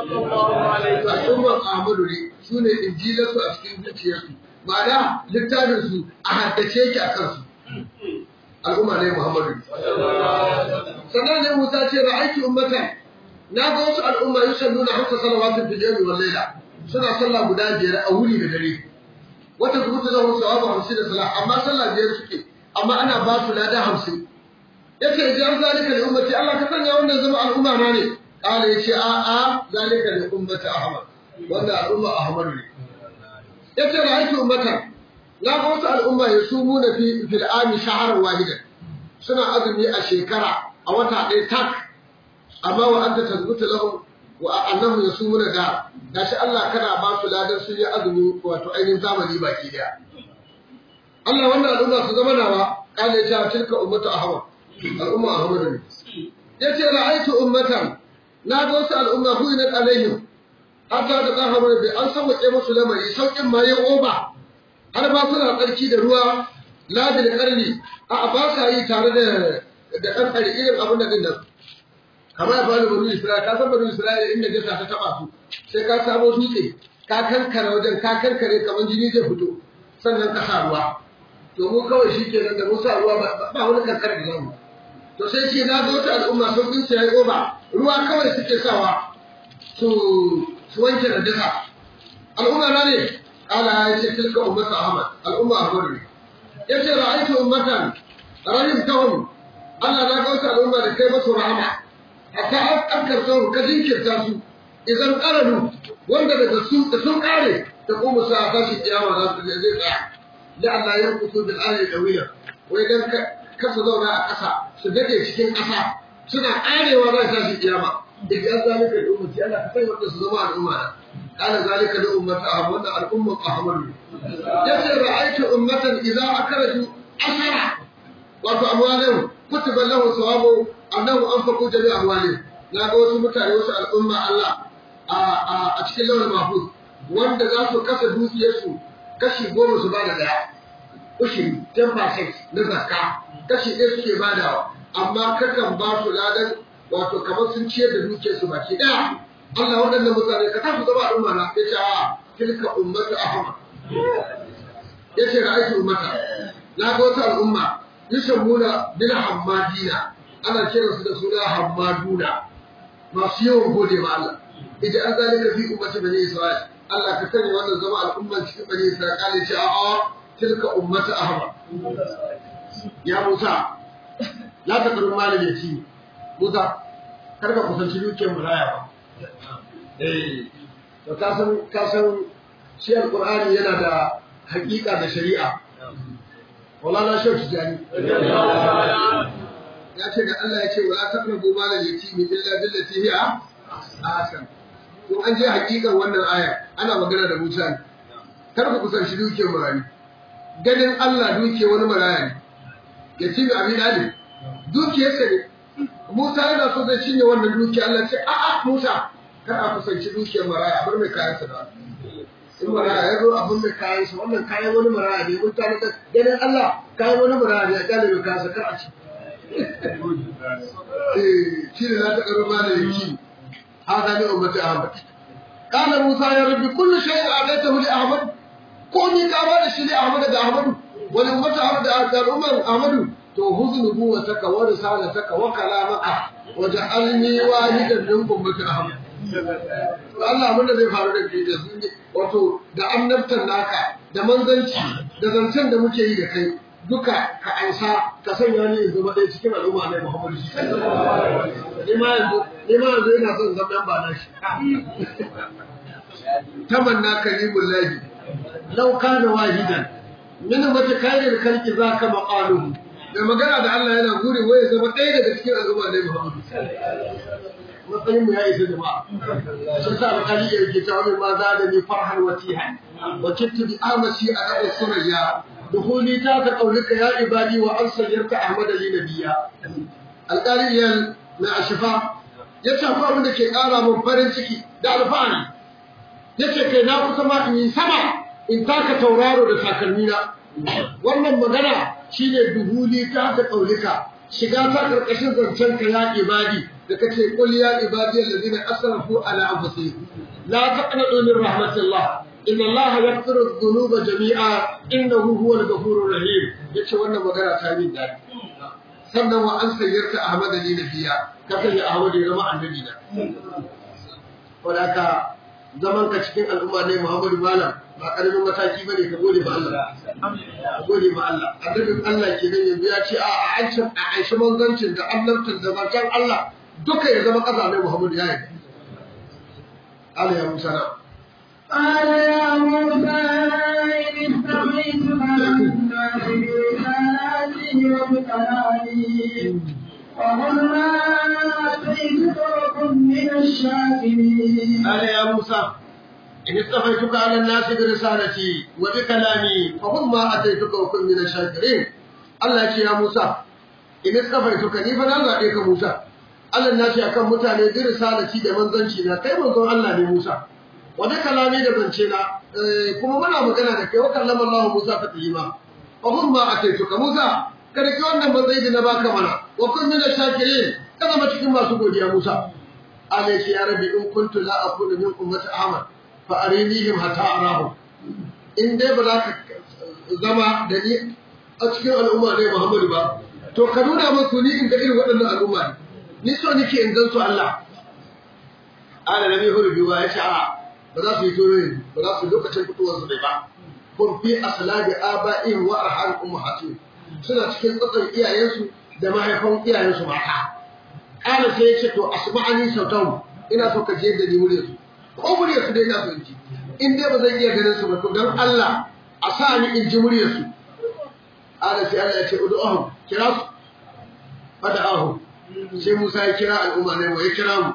al'umma Ahmadu ne sune injilarsu a cikin zuciyarsu ma'ana littafin su a haddace yake a kansu al'umma ne Muhammadu sannan ne Musa ce ra'aiki ummatan na ga wasu al'umma yusalluna hamsa salawatin fil yawmi wal layla suna sallah guda biyar a wuri da dare wata zubuta zama sawabu hamsin da salah amma sallah biyar suke amma ana ba su lada hamsin yace idan zalika li ummati Allah ka sanya wannan zama al'umma na ne kala yace a a zalika li ummati ahmad wannan al'umma ahmad ne yace ra'aiki ummatan na ga wasu al'umma ya sumu na fi fil'ami shaharar wahidan suna azumi a shekara a wata ɗaya tak amma wa anta tazbutu lahum wa annahum yasumuna da gashi Allah kana ba su ladan sun yi azumi wato ainihin zamani baki daya Allah wannan al'umma su zama nawa kana ya tilka ummatu ahmad al'umma ahmad ne yace ra'aytu ummatan na ga wasu al'umma huinat alaihim hatta da zaharu bi an sauke musu lamari saukin ma yin oba har ba suna tsarki da ruwa labil karni a ba sa yi tare da da ɗan ƙari irin abin da ɗin nan kamar ya bani banu isra'ila ka san banu isra'ila inda jasa ta taɓa su sai ka samo dutse ka kankare wajen ka kankare kamar jini zai fito sannan ka sa ruwa to mu kawai shi kenan da mun sa ruwa ba wani kankare da zamu to sai ce na zo ta al'umma sun bin sai oba ruwa kawai suke sawa su su wanke da jasa al'umma na ne قال يا تلك أمة أحمد الأمة أحمد يتي رأيت أمة rahim tahum Allah na ga wata al'umma da kai masu rahama hatta an karsa ka jinkirta su idan qaradu wanda daga su da sun kare da kuma sa tashi kiyama za su zai tsaya da Allah ya kusu bil ahli dawiya wai dan ka su zauna a ƙasa su dade cikin ƙasa suna karewa za su tashi kiyama idan zalika da ummati Allah ka sai wanda su zama al'umma na kana zalika da ummati ahmad wanda al'umma ahmad yace ra'aytu ummatan idza akraju ashara wato amwalin kutiba lahu sawabu annahu anfaqu jami amwalin na ga wasu mutane wasu al'umma Allah a cikin launin mahfuz wanda za su kasa dukiyarsu kashi goma su bada daya ushiri 10% na zakka kashi ɗaya suke badawa amma kakan ba su ladan wato kamar sun ciyar da dukiyarsu baki ɗaya Allah waɗannan mutane ka tafi zama al'umma na ya ce a tilka ummatu ahmad ya ce ra'aytu ummata na ga wata al'umma yusammuna bil hammadina ana kiransu da suna hammaduna masu yawan gode ma Allah idan an zalika fi ummati bani isra'il Allah ka sani wannan zama al'umman cikin bani isra'il kale ce a'a tilka ummatu ahmad ya Musa la ta karu malin ya ci Musa kar ka kusanci dukiyar muraya ba eh to ka san ka san shi alqur'ani yana da haƙiƙa da shari'a Maulana Shehu Tijani. Ya ce da Allah ya ce wala taqrabu malal yatimi illa billati hiya ahsan. To an je hakikan wannan aya ana magana da Musa ne. Kar ku kusanci dukiyar marayu. Ganin Allah duke wani maraya ne. Yatimi abin ali. Dukiyarsa ne. Musa yana so zai cinye wannan dukiya Allah ce a'a Musa kar a kusanci dukiyar maraya bar mai kayansa da. in maraya ya zo abin da kayan sa wannan kayan wani maraya ne mun tare da ganin Allah kayan wani maraya ne ya kyale mai kayan sa kar a ci eh shi ne za ta karo ma da yaki hada ne ummati ahmad kana musa ya rabbi kullu shay'in adaitahu li ahmad ko ni ka ba da shi li ahmad da ahmad wani ummati ahmad da al'ummar ahmad to huznu buwataka wa risalataka wa kalamaka waj'alni wahidan min ummati ahmad Allah abin da zai faru da kai da su ne wato da annabtar naka da manzanci da zancen da muke yi da kai duka ka ansa ka sanya ni in zama ɗaya cikin al'umma na Muhammadu ni ma yanzu ni ma yanzu ina son zama ba na shi tamanna kalimul lahi law kana wahidan min mata kairin kalki zaka maqaluhu da magana da Allah yana gure waye zama ɗaya daga cikin al'umma na Muhammadu matsayin mu ya isa jama'a sun sa alƙali ya rike ta wani ma za da ni farhan watiha wa kittu bi amasi a rabu surayya dukhuli ta ka qaulika ya ibadi wa an sayyarta ahmad li nabiyya alƙali ya na ashifa ya ce akwai abin da ke ƙara min farin ciki da alfahari ya ce kai na kusa ma in yi sama in taka tauraro da takalmina wannan magana shine duhuli ta ka qaulika shiga ta karkashin zancen ka ya ibadi da kace qul ya ibadi alladhina asrafu ala anfusihim la taqnatu min rahmatillah inna Allah yaghfiru dhunuba jami'a innahu huwal ghafurur rahim yace wannan magana ta min dadi sannan wa an sayyarta Ahmad ali nabiya ka sanya Ahmad ya zama annabi na wadaka zaman ka cikin al'umma ne Muhammadu Malam ba karamin mataki bane ka gode ma Allah ka gode ma Allah annabin Allah kenan yanzu ya ce a a an a aishi manzancin da annabtin da zancen Allah duka ya zama ƙasa ne Muhammadu ya yi Allah ya musa na قال يا موسى إن استغيثك على الناس برسالاتي وبكلامي وقل ما آتيتك وكن من الشاكرين قال يا موسى إن اصطفيتك على الناس برسالتي وبكلامي فخذ ما أتيتك وكن من الشاكرين الله يقول يا موسى إن اصطفيتك ni fa na zaɓe ka Musa Allah na ce akan mutane bi risalati da manzanci na kai manzon Allah ne Musa wa bi kalami da zance na kuma muna magana da kai wa kallama Allah Musa ta tayyima fa hum ma ataituka Musa kada ki wannan matsayi da na baka mana wa kun min shakirin ka zama cikin masu godiya Musa Allah ya ce ya rabbi in kuntu la aqulu min ummati Ahmad fa arinihim hatta arahu in dai ba za ka zama da ni a cikin al'umma ne Muhammadu ba to ka nuna musu ni in ga irin waɗannan al'umma ne ni so nake in gan su Allah ala nabi huru biyu ya ce a ba za su yi toyo yanzu ba za su lokacin fitowar su bai ba kun fi aslabi aba'in wa arham ummahatin suna cikin tsatsan iyayensu da mahaifan iyayensu mata ƙara sai ya ce to asma'ani sautahu ina so ka je da ni muryarsu ko muryarsu dai ina so in ji in dai ba zan iya ganin su ba to don Allah a sa ni in ji muryarsu ƙara sai Allah ya ce ud'uhum kira su fada'ahum sai Musa ya kira al'umma ne wa ya kira mu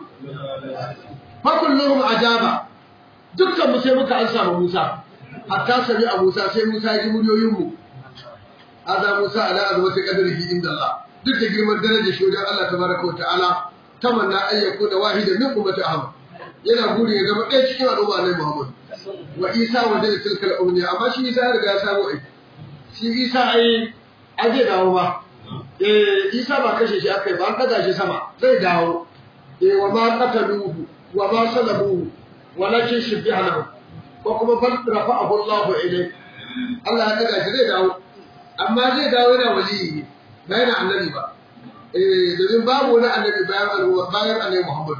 fakulluhum ajaba dukkan mu sai muka ansa ma Musa hatta sami a Musa sai Musa ya ji muryoyin mu aza Musa ala azwati qadrihi inda Allah duk da girman darajar shi wajen Allah tabaraka wa ta'ala tamanna an yakuna wahidan min ummati Ahmad yana guri ya zama ɗaya cikin al'umma ne Muhammad wa Isa wa da tilka al'umma amma shi Isa ya riga ya samu aiki shi Isa ai a zai dawo ba eh Isa ba kashe shi akai ba an kaza shi sama zai dawo eh wa ma qataluhu wa ma salabuhu walakin shubbiha lahu ko kuma bal rafa'ahu Allah ilayhi Allah ya daga shi zai dawo amma zai dawo yana wali ba yana annabi ba eh domin babu wani annabi bayan alwa bayan annabi Muhammad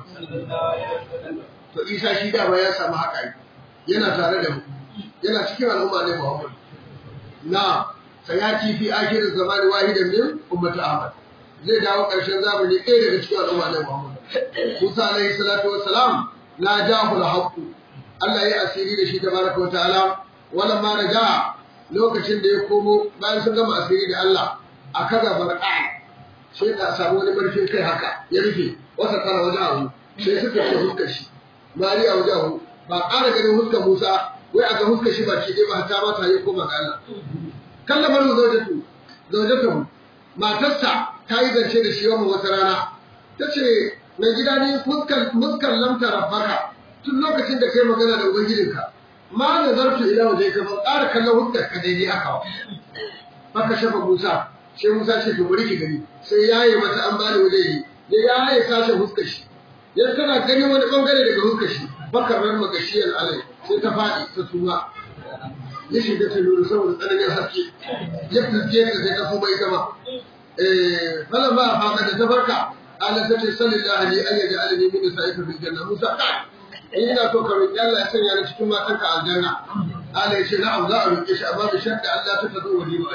to Isa shi da ba ya samu haka yana tare da mu yana cikin al'umma ne Muhammad na sayati fi akhir zamani wahidan min ummati Ahmad zai dawo ƙarshen zamani ɗaya daga cikin al'umma ne Muhammad Musa alaihi salatu wassalam la jahu al Allah ya asiri da shi tabaraka wa ta'ala wala ma raja lokacin da ya komo bayan sun gama asiri da Allah a kaza barqa sai ka samu wani barfin kai haka ya rufe wasa kana wajahu sai suka ce huskar shi mari a wajahu ba ƙara ganin huskar Musa wai a ga huskar shi baki ɗaya ba ta ma ta yi koma ga Allah kallamar zaujatu zaujatu matarsa ta yi zance da shi wannan wata rana ta ce na gida ne muskan lamta rabbaka tun lokacin da kai magana da ubangijinka ma da zartu ila waje ka ban ƙara kallon huskar ka daidai aka wa baka shafa musa sai musa ce to bari ki gani sai yaye mata an bani waje yi ya yaye sashen huskar shi ya tana gani wani bangare daga huskar shi baka ran magashiyar alai sai ta faɗi ta suma ya shiga ta lura saboda tsananin haske ya fuske ta sai ta suma ita ma eh falan ba a faka da ta farka Allah ta ce sallallahu alaihi an yaji alani min sa'ika fil janna Musa kai in ina so ka roki Allah ya sanya ni cikin matan ka aljanna Allah ya ce na'am za a roke shi amma bi sharti Allah ta tazo wani ba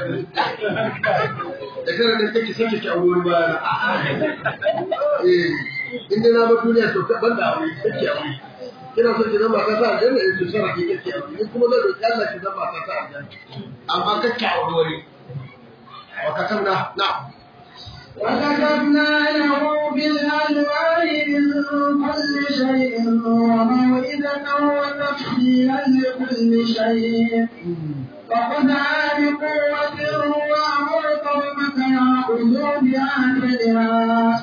da kana da kake sake ki aure ba eh inda na ba duniya to ta banda aure sake aure kina so ki zama ta sa aljanna in ki sana ki kake aure ni kuma zan roki Allah ki zama ta sa aljanna amma kake aure wani wa katamna na'am وكتبنا له بالألواح من كل شيء وموعظة وتفصيلا لكل شيء فخذها بقوة وأمر قومك يأخذوا بأحسنها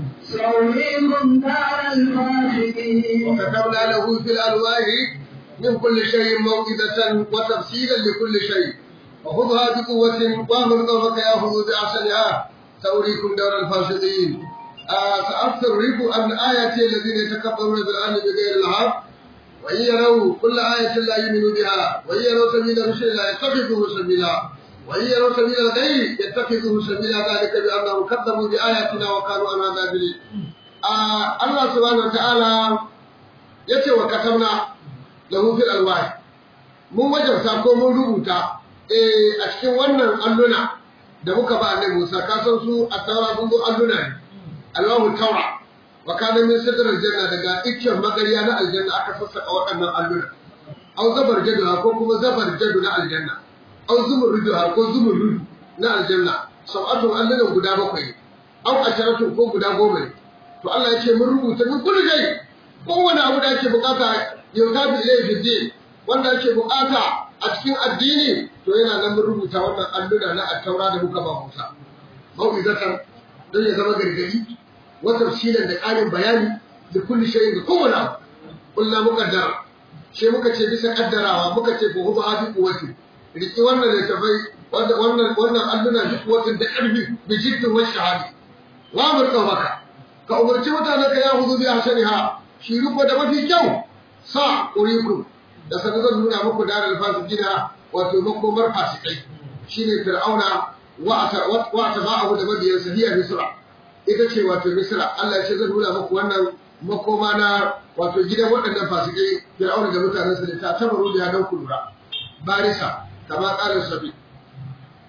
سأريكم دار الفاسقين وكتبنا له في الألواح من كل شيء موعظة وتفصيلا لكل شيء وخذها بقوة وأمر قومك يأخذوا بأحسنها سأريكم دار الفاسقين آه سأصرف عن آيات الذين يتكبرون بالعلم بغير الحق وإن يروا كل آية لا يؤمنوا بها وإن يروا سبيل الرشد لا يتخذوه سبيلا وإن يروا سبيل الغي يتخذوه سبيلا ذلك بأنهم كذبوا بآياتنا وكانوا عنها غافلين آه الله سبحانه وتعالى yace wa katabna lahu fil alwahi mun wajabta ko mun rubuta eh a cikin wannan alluna da muka ba annabi Musa ka san su a taura sun zo alluna ne Allahu taura wa kana min sidr aljanna daga iccen magariya na aljanna aka sassaka waɗannan alluna au zabar jadu ko kuma zabar jadu na aljanna au zumurrudu ko zumurrudu na aljanna sau'atun allunan guda bakwai au asharatun ko guda goma ne to Allah ya ce mun rubuta min kullu shay kowane abu da ake bukata yutabi ilayhi fi din wanda ake bukata a cikin addini to yana nan mun rubuta wannan alluna na attaura da muka ba Musa mau'izatan don ya zama gargadi wa tafsilan da ƙarin bayani da kulli shay'in da kowane abu kullu muqaddara sai muka ce bisa kaddarawa muka ce ko huwa hafi kuwati riki wannan da tafai wannan wannan alluna da kuwatin da ƙarfi bi jiddin wa shahadi wa amurka maka ka umarci mutanen ka ya huzu bi ahsaniha shi ruko da mafi kyau sa urikum da sanin zan nuna muku darar fasikina wato makomar fasikai shine fir'auna wa atba'ahu da mabiyansa hiya misra ita ce wato misra Allah ya ce zan nuna muku wannan makoma na wato gidan waɗannan fasikai fir'auna da mutanensa da ta tabaru da don ku lura barisa kama ƙarin sabi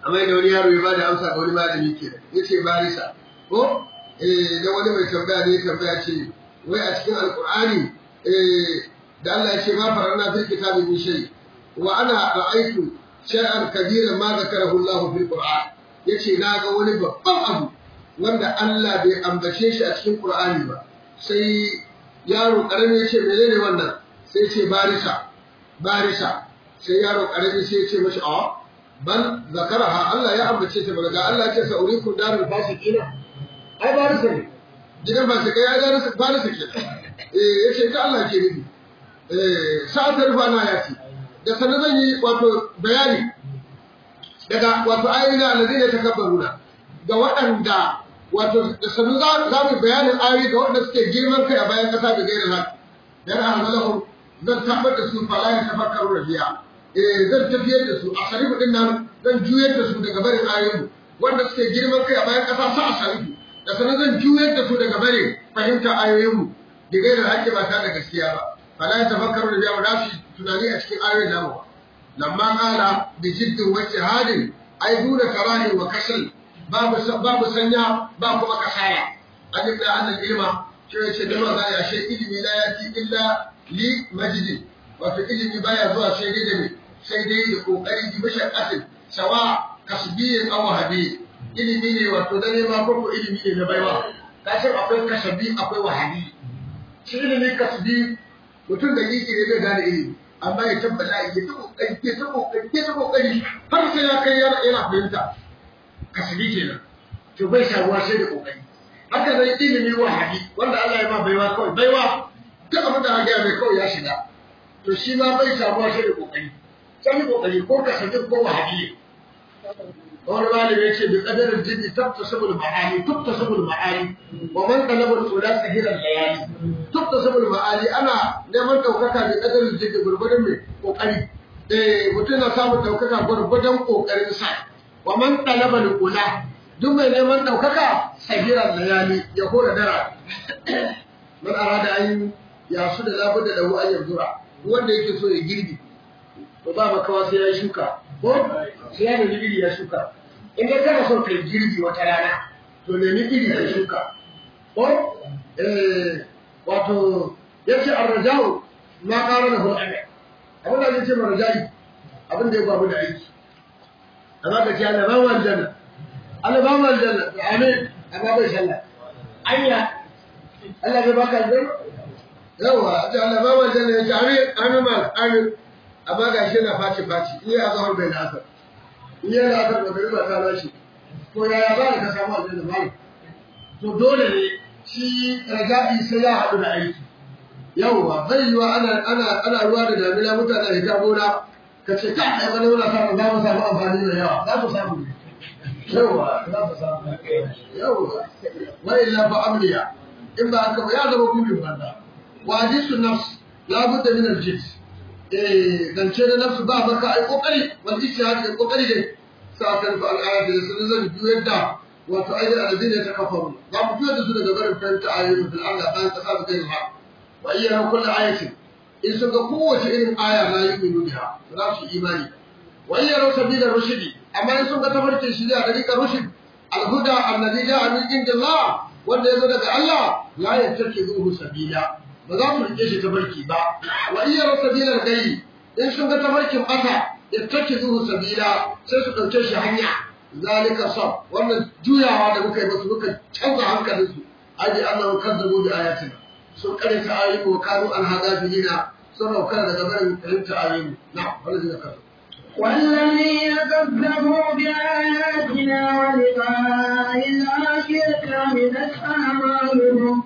amma da wani yaro ya ba da amsa ga wani malami ke ya ce barisa ko eh da wani mai tambaya ne tambaya ce wai a cikin alkur'ani eh da Allah ya ce ma farana fil kitabi min shay wa ana ra'aytu shay'an kabira ma zakarahu Allah fil qur'an yace na ga wani babban abu wanda Allah bai ambace shi a cikin qur'ani ba sai yaro karami ya ce menene wannan sai ce barisa barisa sai yaro karami sai ya ce mashi a bal zakaraha Allah ya ambace ta daga Allah ya ce sa uriku darul fasiqina ai barisa ne gidan fasika ya ga barisa ke eh yace ka Allah ke nufi eh sa'atar fana ya ce da sanan zan yi wato bayani daga wato ayoyin alladhina takabbaruna ga waɗanda wato da sanan za mu bayanin ayoyi ga waɗanda suke girman kai a bayan ƙasa da gairin haka dan ahmalahum zan tabbatar da su fala ya tafakkaru rabiya eh zan tafiyar da su a sharifu din nan zan juyar da su daga barin ayoyi wanda suke girman kai a bayan ƙasa sa a sharifu da sanan zan juyar da su daga barin fahimta ayoyinmu da gairin haƙƙi ba ta da gaskiya ba fala ya tafakkaru rabiya ba za su tunani a cikin ayoyin namu ba lamma qala bi jiddin wa ijtihadin ay duna karahi wa kasal babu babu sanya ba kuma kasaya an yi annal ilma shi ya ce da ma za ya she ilimi la yati illa li majidi wato ilimi baya zuwa sai dai da me sai dai da kokari bi mashaqqatin sawa kasbiyin aw wahabi ilimi ne wato da nema ko ko ilimi ne na baiwa kashin akwai kasabi akwai wahabi shi ilimi kasbi mutum da yake ne zai gane ilimi amma ya tabbata ya ta kokari ya ta kokari ya ta kokari har sai ya kai yana fahimta kasbi kenan to bai shaguwa sai da kokari haka zai ilimi wahabi wanda Allah ya ma baiwa kawai baiwa duk abin da aka mai kawai ya shiga to shi ma bai samuwa sai da kokari sai kokari ko kasbi ko wahabi wani malami ya ce bi kadarin jini tabtasabul ma'ani tabtasabul ma'ani wa man talaba al-ula sahiran layali tabtasabul ma'ani ana neman daukaka bi kadarin jini gurgurdan mai kokari eh mutum na samun daukaka gurgurdan kokarin sa wa man talaba al-ula duk mai neman daukaka sahiran layali ya hora dara man arada an ya su da labudda da hu an yanzura wanda yake so ya girbi to ba makawa sai ya shuka ko sai ya nemi iri ya shuka in dai kana son kai girbi wata rana to nemi iri ka shuka ko eh wato yace arrajau ma qara lahu amal abin da yace marjai abin da ya babu da aiki amma ka ce Allah ba mu aljanna Allah ba mu aljanna amin amma bai sallah anya Allah bai baka aljanna yawa ce Allah ba mu aljanna yace amin amin ma amin amma ga shi na faci faci in ya zahar bai da asar in ya da asar bai ba ta rashi ko yaya za ka samu aljanna ba to dole ne shi raja'i sai ya haɗu da aiki yawwa bai yiwa ana ana ana ruwa da damina mutane da ta gona ka ce ka ai wani wani samu za mu samu amfani da yawa za ku samu ne yawwa za ku samu yawwa wa illa fa amliya in ba haka ba ya zama gudun banza wa hadisu nafs la budda min al-jins zance da nafsu ba baka ai kokari wal ijtihad da kokari dai sa'atan fa al-ayat da sun zan juyar da wato ayyul alladhina takaffaru za mu juyar da su daga barin fahimta ayoyin fil Allah bayan kasa su kai ha wa ayyana kullu ayatin in sun ga kowace irin aya la yu'minu biha za su imani wa ayyana sabila rushdi amma in sun ga tafarkin shi da dariƙar rushd al-huda alladhi ja'a min indillah wanda yazo daga Allah la yattakizuhu sabila ba za su rike shi tabarki ba wa iya sabilan gayi in sun ga tabarkin ƙasa ya take zuhu sabila sai su ɗauke shi hanya zalika sab wannan juyawa da muka yi musu muka canza hankalin su aji Allah kan zabo da ayatin sun kare ta ayoyi wa kanu an hada bilina sun raukar daga barin fahimta ayoyi na wani zai kasu والذين كذبوا بآياتنا ولقاء الآخرة حمدت أعمالهم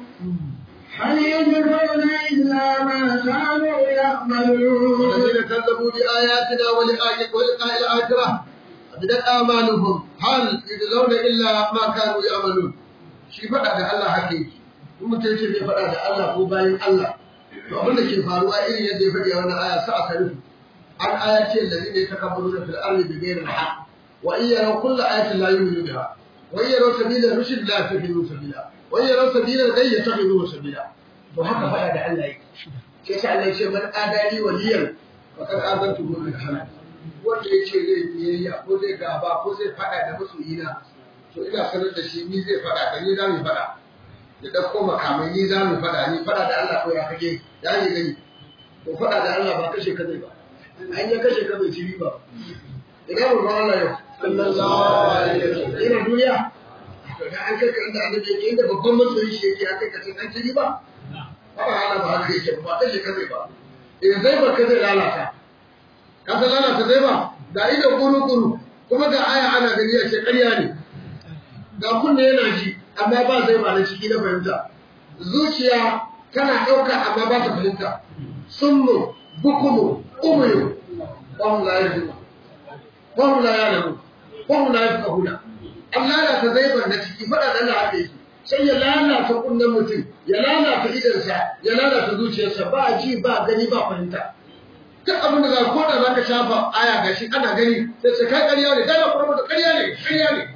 هل يجرون إلا ما كانوا يعملون والذين كذبوا بآياتنا ولقاء ولقاء الآخرة بدت آمالهم هل يجزون إلا ما كانوا يعملون shi faɗa da Allah haka yake in mutum ce bai faɗa da Allah ko bayan Allah to abin da ke faruwa irin yadda ya faɗi a wannan aya sa aka rufe an aya ce allazi ne takabbaru fil ardi bi ghairi al-haq wa in yaraw kulla ayatin la yu'minu biha wa in yaraw sabila rushd la yattakhidhu sabila wa in yaraw sabila ghayy yattakhidhu sabila to haka faɗa da Allah yake sai sai Allah ya ce man adali waliyan faqad azantu bil harb wanda ya ce zai biyayya ko zai gaba ko zai faɗa da masoyina to ina sanar da shi ni zai faɗa da ni za mu faɗa da ɗauko makamai ni za mu faɗa ni faɗa da Allah ko ya kage ya ne gani to faɗa da Allah ba kashe ka zai ba an ya kashe ka bai ci riba ina mu ba Allah yau sallallahu alaihi wasallam ina duniya to da an kai ka inda annabi yake inda babban masoyi shi yake an kai ka an ci riba ba Allah ba haka yake ba kashe ka zai ba eh zai ba ka zai lalata ka san lalata zai ba da ido kuru kuru kuma ga aya ana gani a ce ƙarya ne ga kunne yana ji amma ba zai ba na ciki na fahimta zuciya tana ɗauka amma ba ta fahimta summu bukumu umuyu wahum la yarjuna wahum la ya'lamu wahum la yafqahuna Allah ya ta zai na ciki fada da Allah haka yake sai ya lalata kunnen mutum ya lalata idansa ya lalata zuciyarsa ba ji ba gani ba fahimta duk abin da za ko da za ka shafa aya gashi ana gani sai ce kai ƙarya ne dai kuma da ƙarya ne ƙarya ne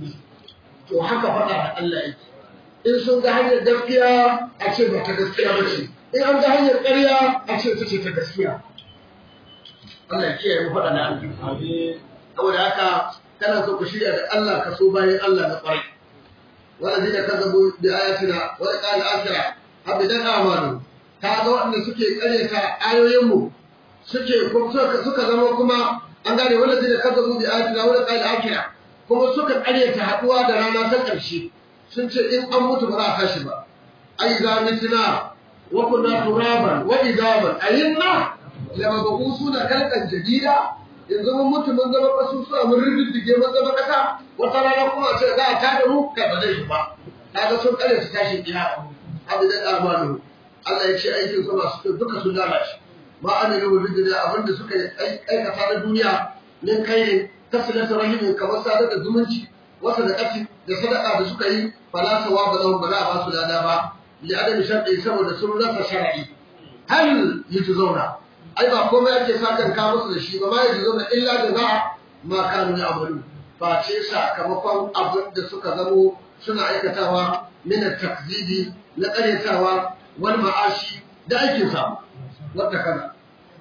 to haka faɗa da Allah yake in sun ga hanyar gaskiya a ce ba ta gaskiya ba ce in an ga hanyar ƙarya a ce ta ce ta gaskiya Allah ya kiyaye mu faɗa da Allah saboda haka kana so ku shirya da Allah ka so bayan Allah na ƙwarai والذين كذبوا بآياتنا ولقاء الآخرة أبدا آمنوا kaga waɗanda suke ƙaryata ayoyinmu suke suka zama kuma an gane wanda zai kazzabu bi ayatina wa qala akira kuma suka ƙaryata haɗuwa da rana ta ƙarshe sun ce in an mutu ba za a tashi ba ai za mitina wa kunna turaban wa idaman ayinna lama ba suna kalkan jadida yanzu mun mutu mun zama kasusuwa mun riddige mun zama kasa wata rana kuma ce za a tada mu kai ba zai yi ba kaga sun kare su tashi kiyama abu da amanu Allah ya ce aikin su masu duka sun lalace ma amilu bi dunya abinda suka aikata na duniya min kai kasilatu rahimin kamar sadar da zumunci wata da kafi da sadaka da suka yi fala sawaba lahum ba za a ba su lada ba li adami shar'i saboda sun rasa shar'i hal yujzauna ai ba komai ake sakan ka musu da shi ba ma yaji zauna illa da za ma kanu ya amalu ba ce sakamakon abin da suka zamo suna aikatawa min takzibi na karyatawa wal ma'ashi da aikin sa wata kana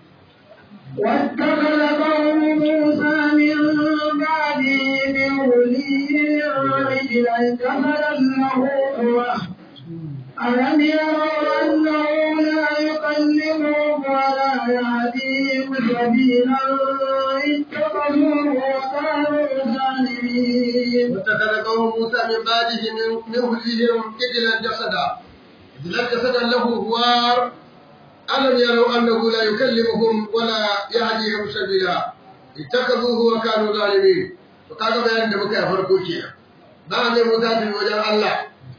واتخذ قوم موسى من بعده من ولي عجلا كملا له قوة ألم يروا أنه لا يكلمهم ولا يهديهم سبيلا اتخذوه وكانوا ظالمين واتخذ قوم موسى من بعده من من هديهم إجلا جسدا إجلا جسدا له هوار ألم يروا أنه لا يكلمهم ولا يهديهم سبيلا اتخذوه وكانوا ظالمين وقال بيان دمك يا فرقوكي بعد موسى في وجه الله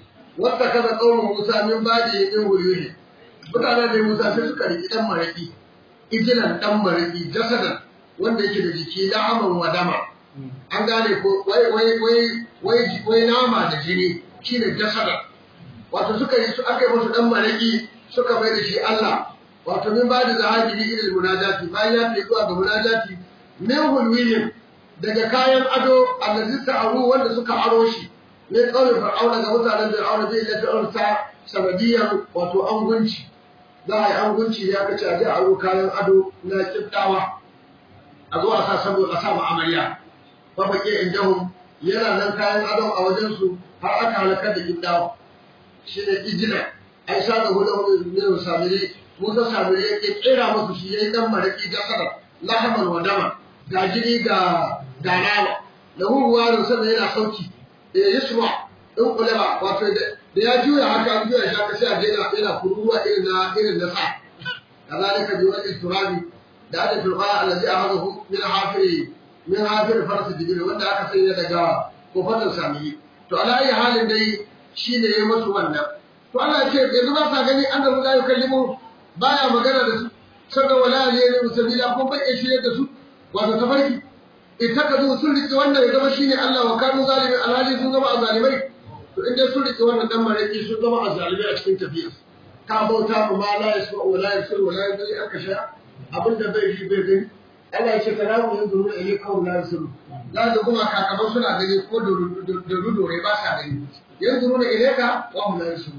واتخذ قوم موسى من بعده من هديهم mutanen da Musa sai suka riƙi ɗan maraƙi, ijinan ɗan maraƙi, jasadan wanda yake da jiki la'aman wa dama. An gane ko wai wai wai wai wai nama da jini shine jasadan. Wato suka yi su aka yi musu ɗan maraƙi suka mai da shi Allah. Wato min ba da zahabi ilil munajati bayan ya fi zuwa ga munajati min hulwiyin daga kayan ado allazi ta'aru wanda suka aro shi ne kawai fir'auna ga mutanen fir'auna zai da fir'auna sanadiyar wato angunci za a yi angunci ya kace a je a aro kayan ado na kiftawa a zo a sa saboda a sa ma amarya fa bake indahum yana nan kayan adon a wajen su har aka halakar da kiftawa shi ne ijina ai sa da hudu ne samiri musa samiri ya kira musu shi yayi dan maraki jasara lahaman wa dama ga jini ga ga nama lahu ruwa sannan yana sauki eh yasma in kulaba wato da ya juya haka an juya shi haka sai a daina yana kururuwa irin na irin na sa kazalika bi wani turabi da ada turqa allazi ahadahu min hafiri min hafiri farsa jibril wanda aka sanya daga kofatar sami to ala ayi halin dai shi ne ya musu wannan to Allah ya ce yanzu ba sa gani annabi la yukallimu baya magana da su sannan wala ne ne musabila ko bai shirye da su wato tafarki ittakazu sun rike wannan ya zama shine Allah wa kanu zalimi alhali sun zama azalimai to inda sun rike wannan dan maraki sun zama azalimai a cikin tafiya ka bauta mu ma la yasu wa la yasu wa la yasu aka sha abinda bai ji bai gani Allah ya ce kana mu yanzu ne ile kawo la yasu la da kuma kakaban suna gani ko da rudore ba sa gani yanzu ne ile ka wa mu la yasu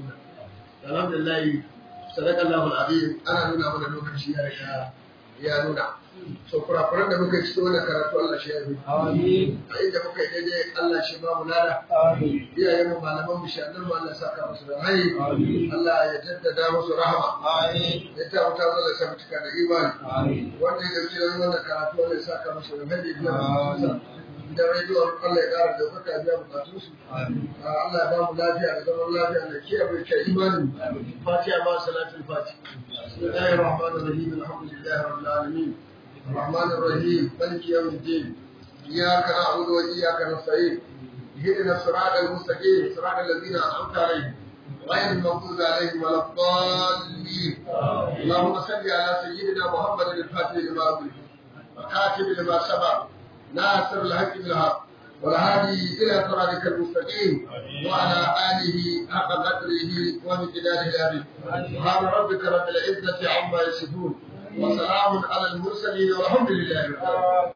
alhamdulillah sadaqallahu alazim ana nuna mana lokaci ya riga ya nuna so kurakuran da muka yi cikin wannan karatu Allah shi ya bi Amin. a inda muka yi daidai Allah shi ba mu lada Amin. iyayen mu malaman mu shaɗan mu Allah saka musu da hai Amin. Allah ya jaddada musu rahama Amin. ya ta wuta Allah sa mutuka da imani Amin. wanda ya dauki nan wannan karatu Allah ya saka musu da hai biya Amin. da rediyon Allah ya ƙara da baka biya bukatun su Amin. Allah ya ba mu lafiya da zaman lafiya da kiyaye kai imani fatiha ba salatul fatiha bismillahir rahmanir rahim alhamdulillahi rabbil alamin الرحمن الرحيم مالك يوم الدين إياك نعبد وإياك نستعين اهدنا الصراط المستقيم صراط الذين أنعمت عليهم غير المغضوب عليهم ولا الضالين اللهم صل على سيدنا محمد الفاتح لما أغلق وكاتب لما سبق ناصر الحق بالحق والهادي إلى صراطك المستقيم وعلى آله حق قدره ومقداره العظيم سبحان ربك رب العزة عما يصفون وسلام على المرسلين والحمد لله رب العالمين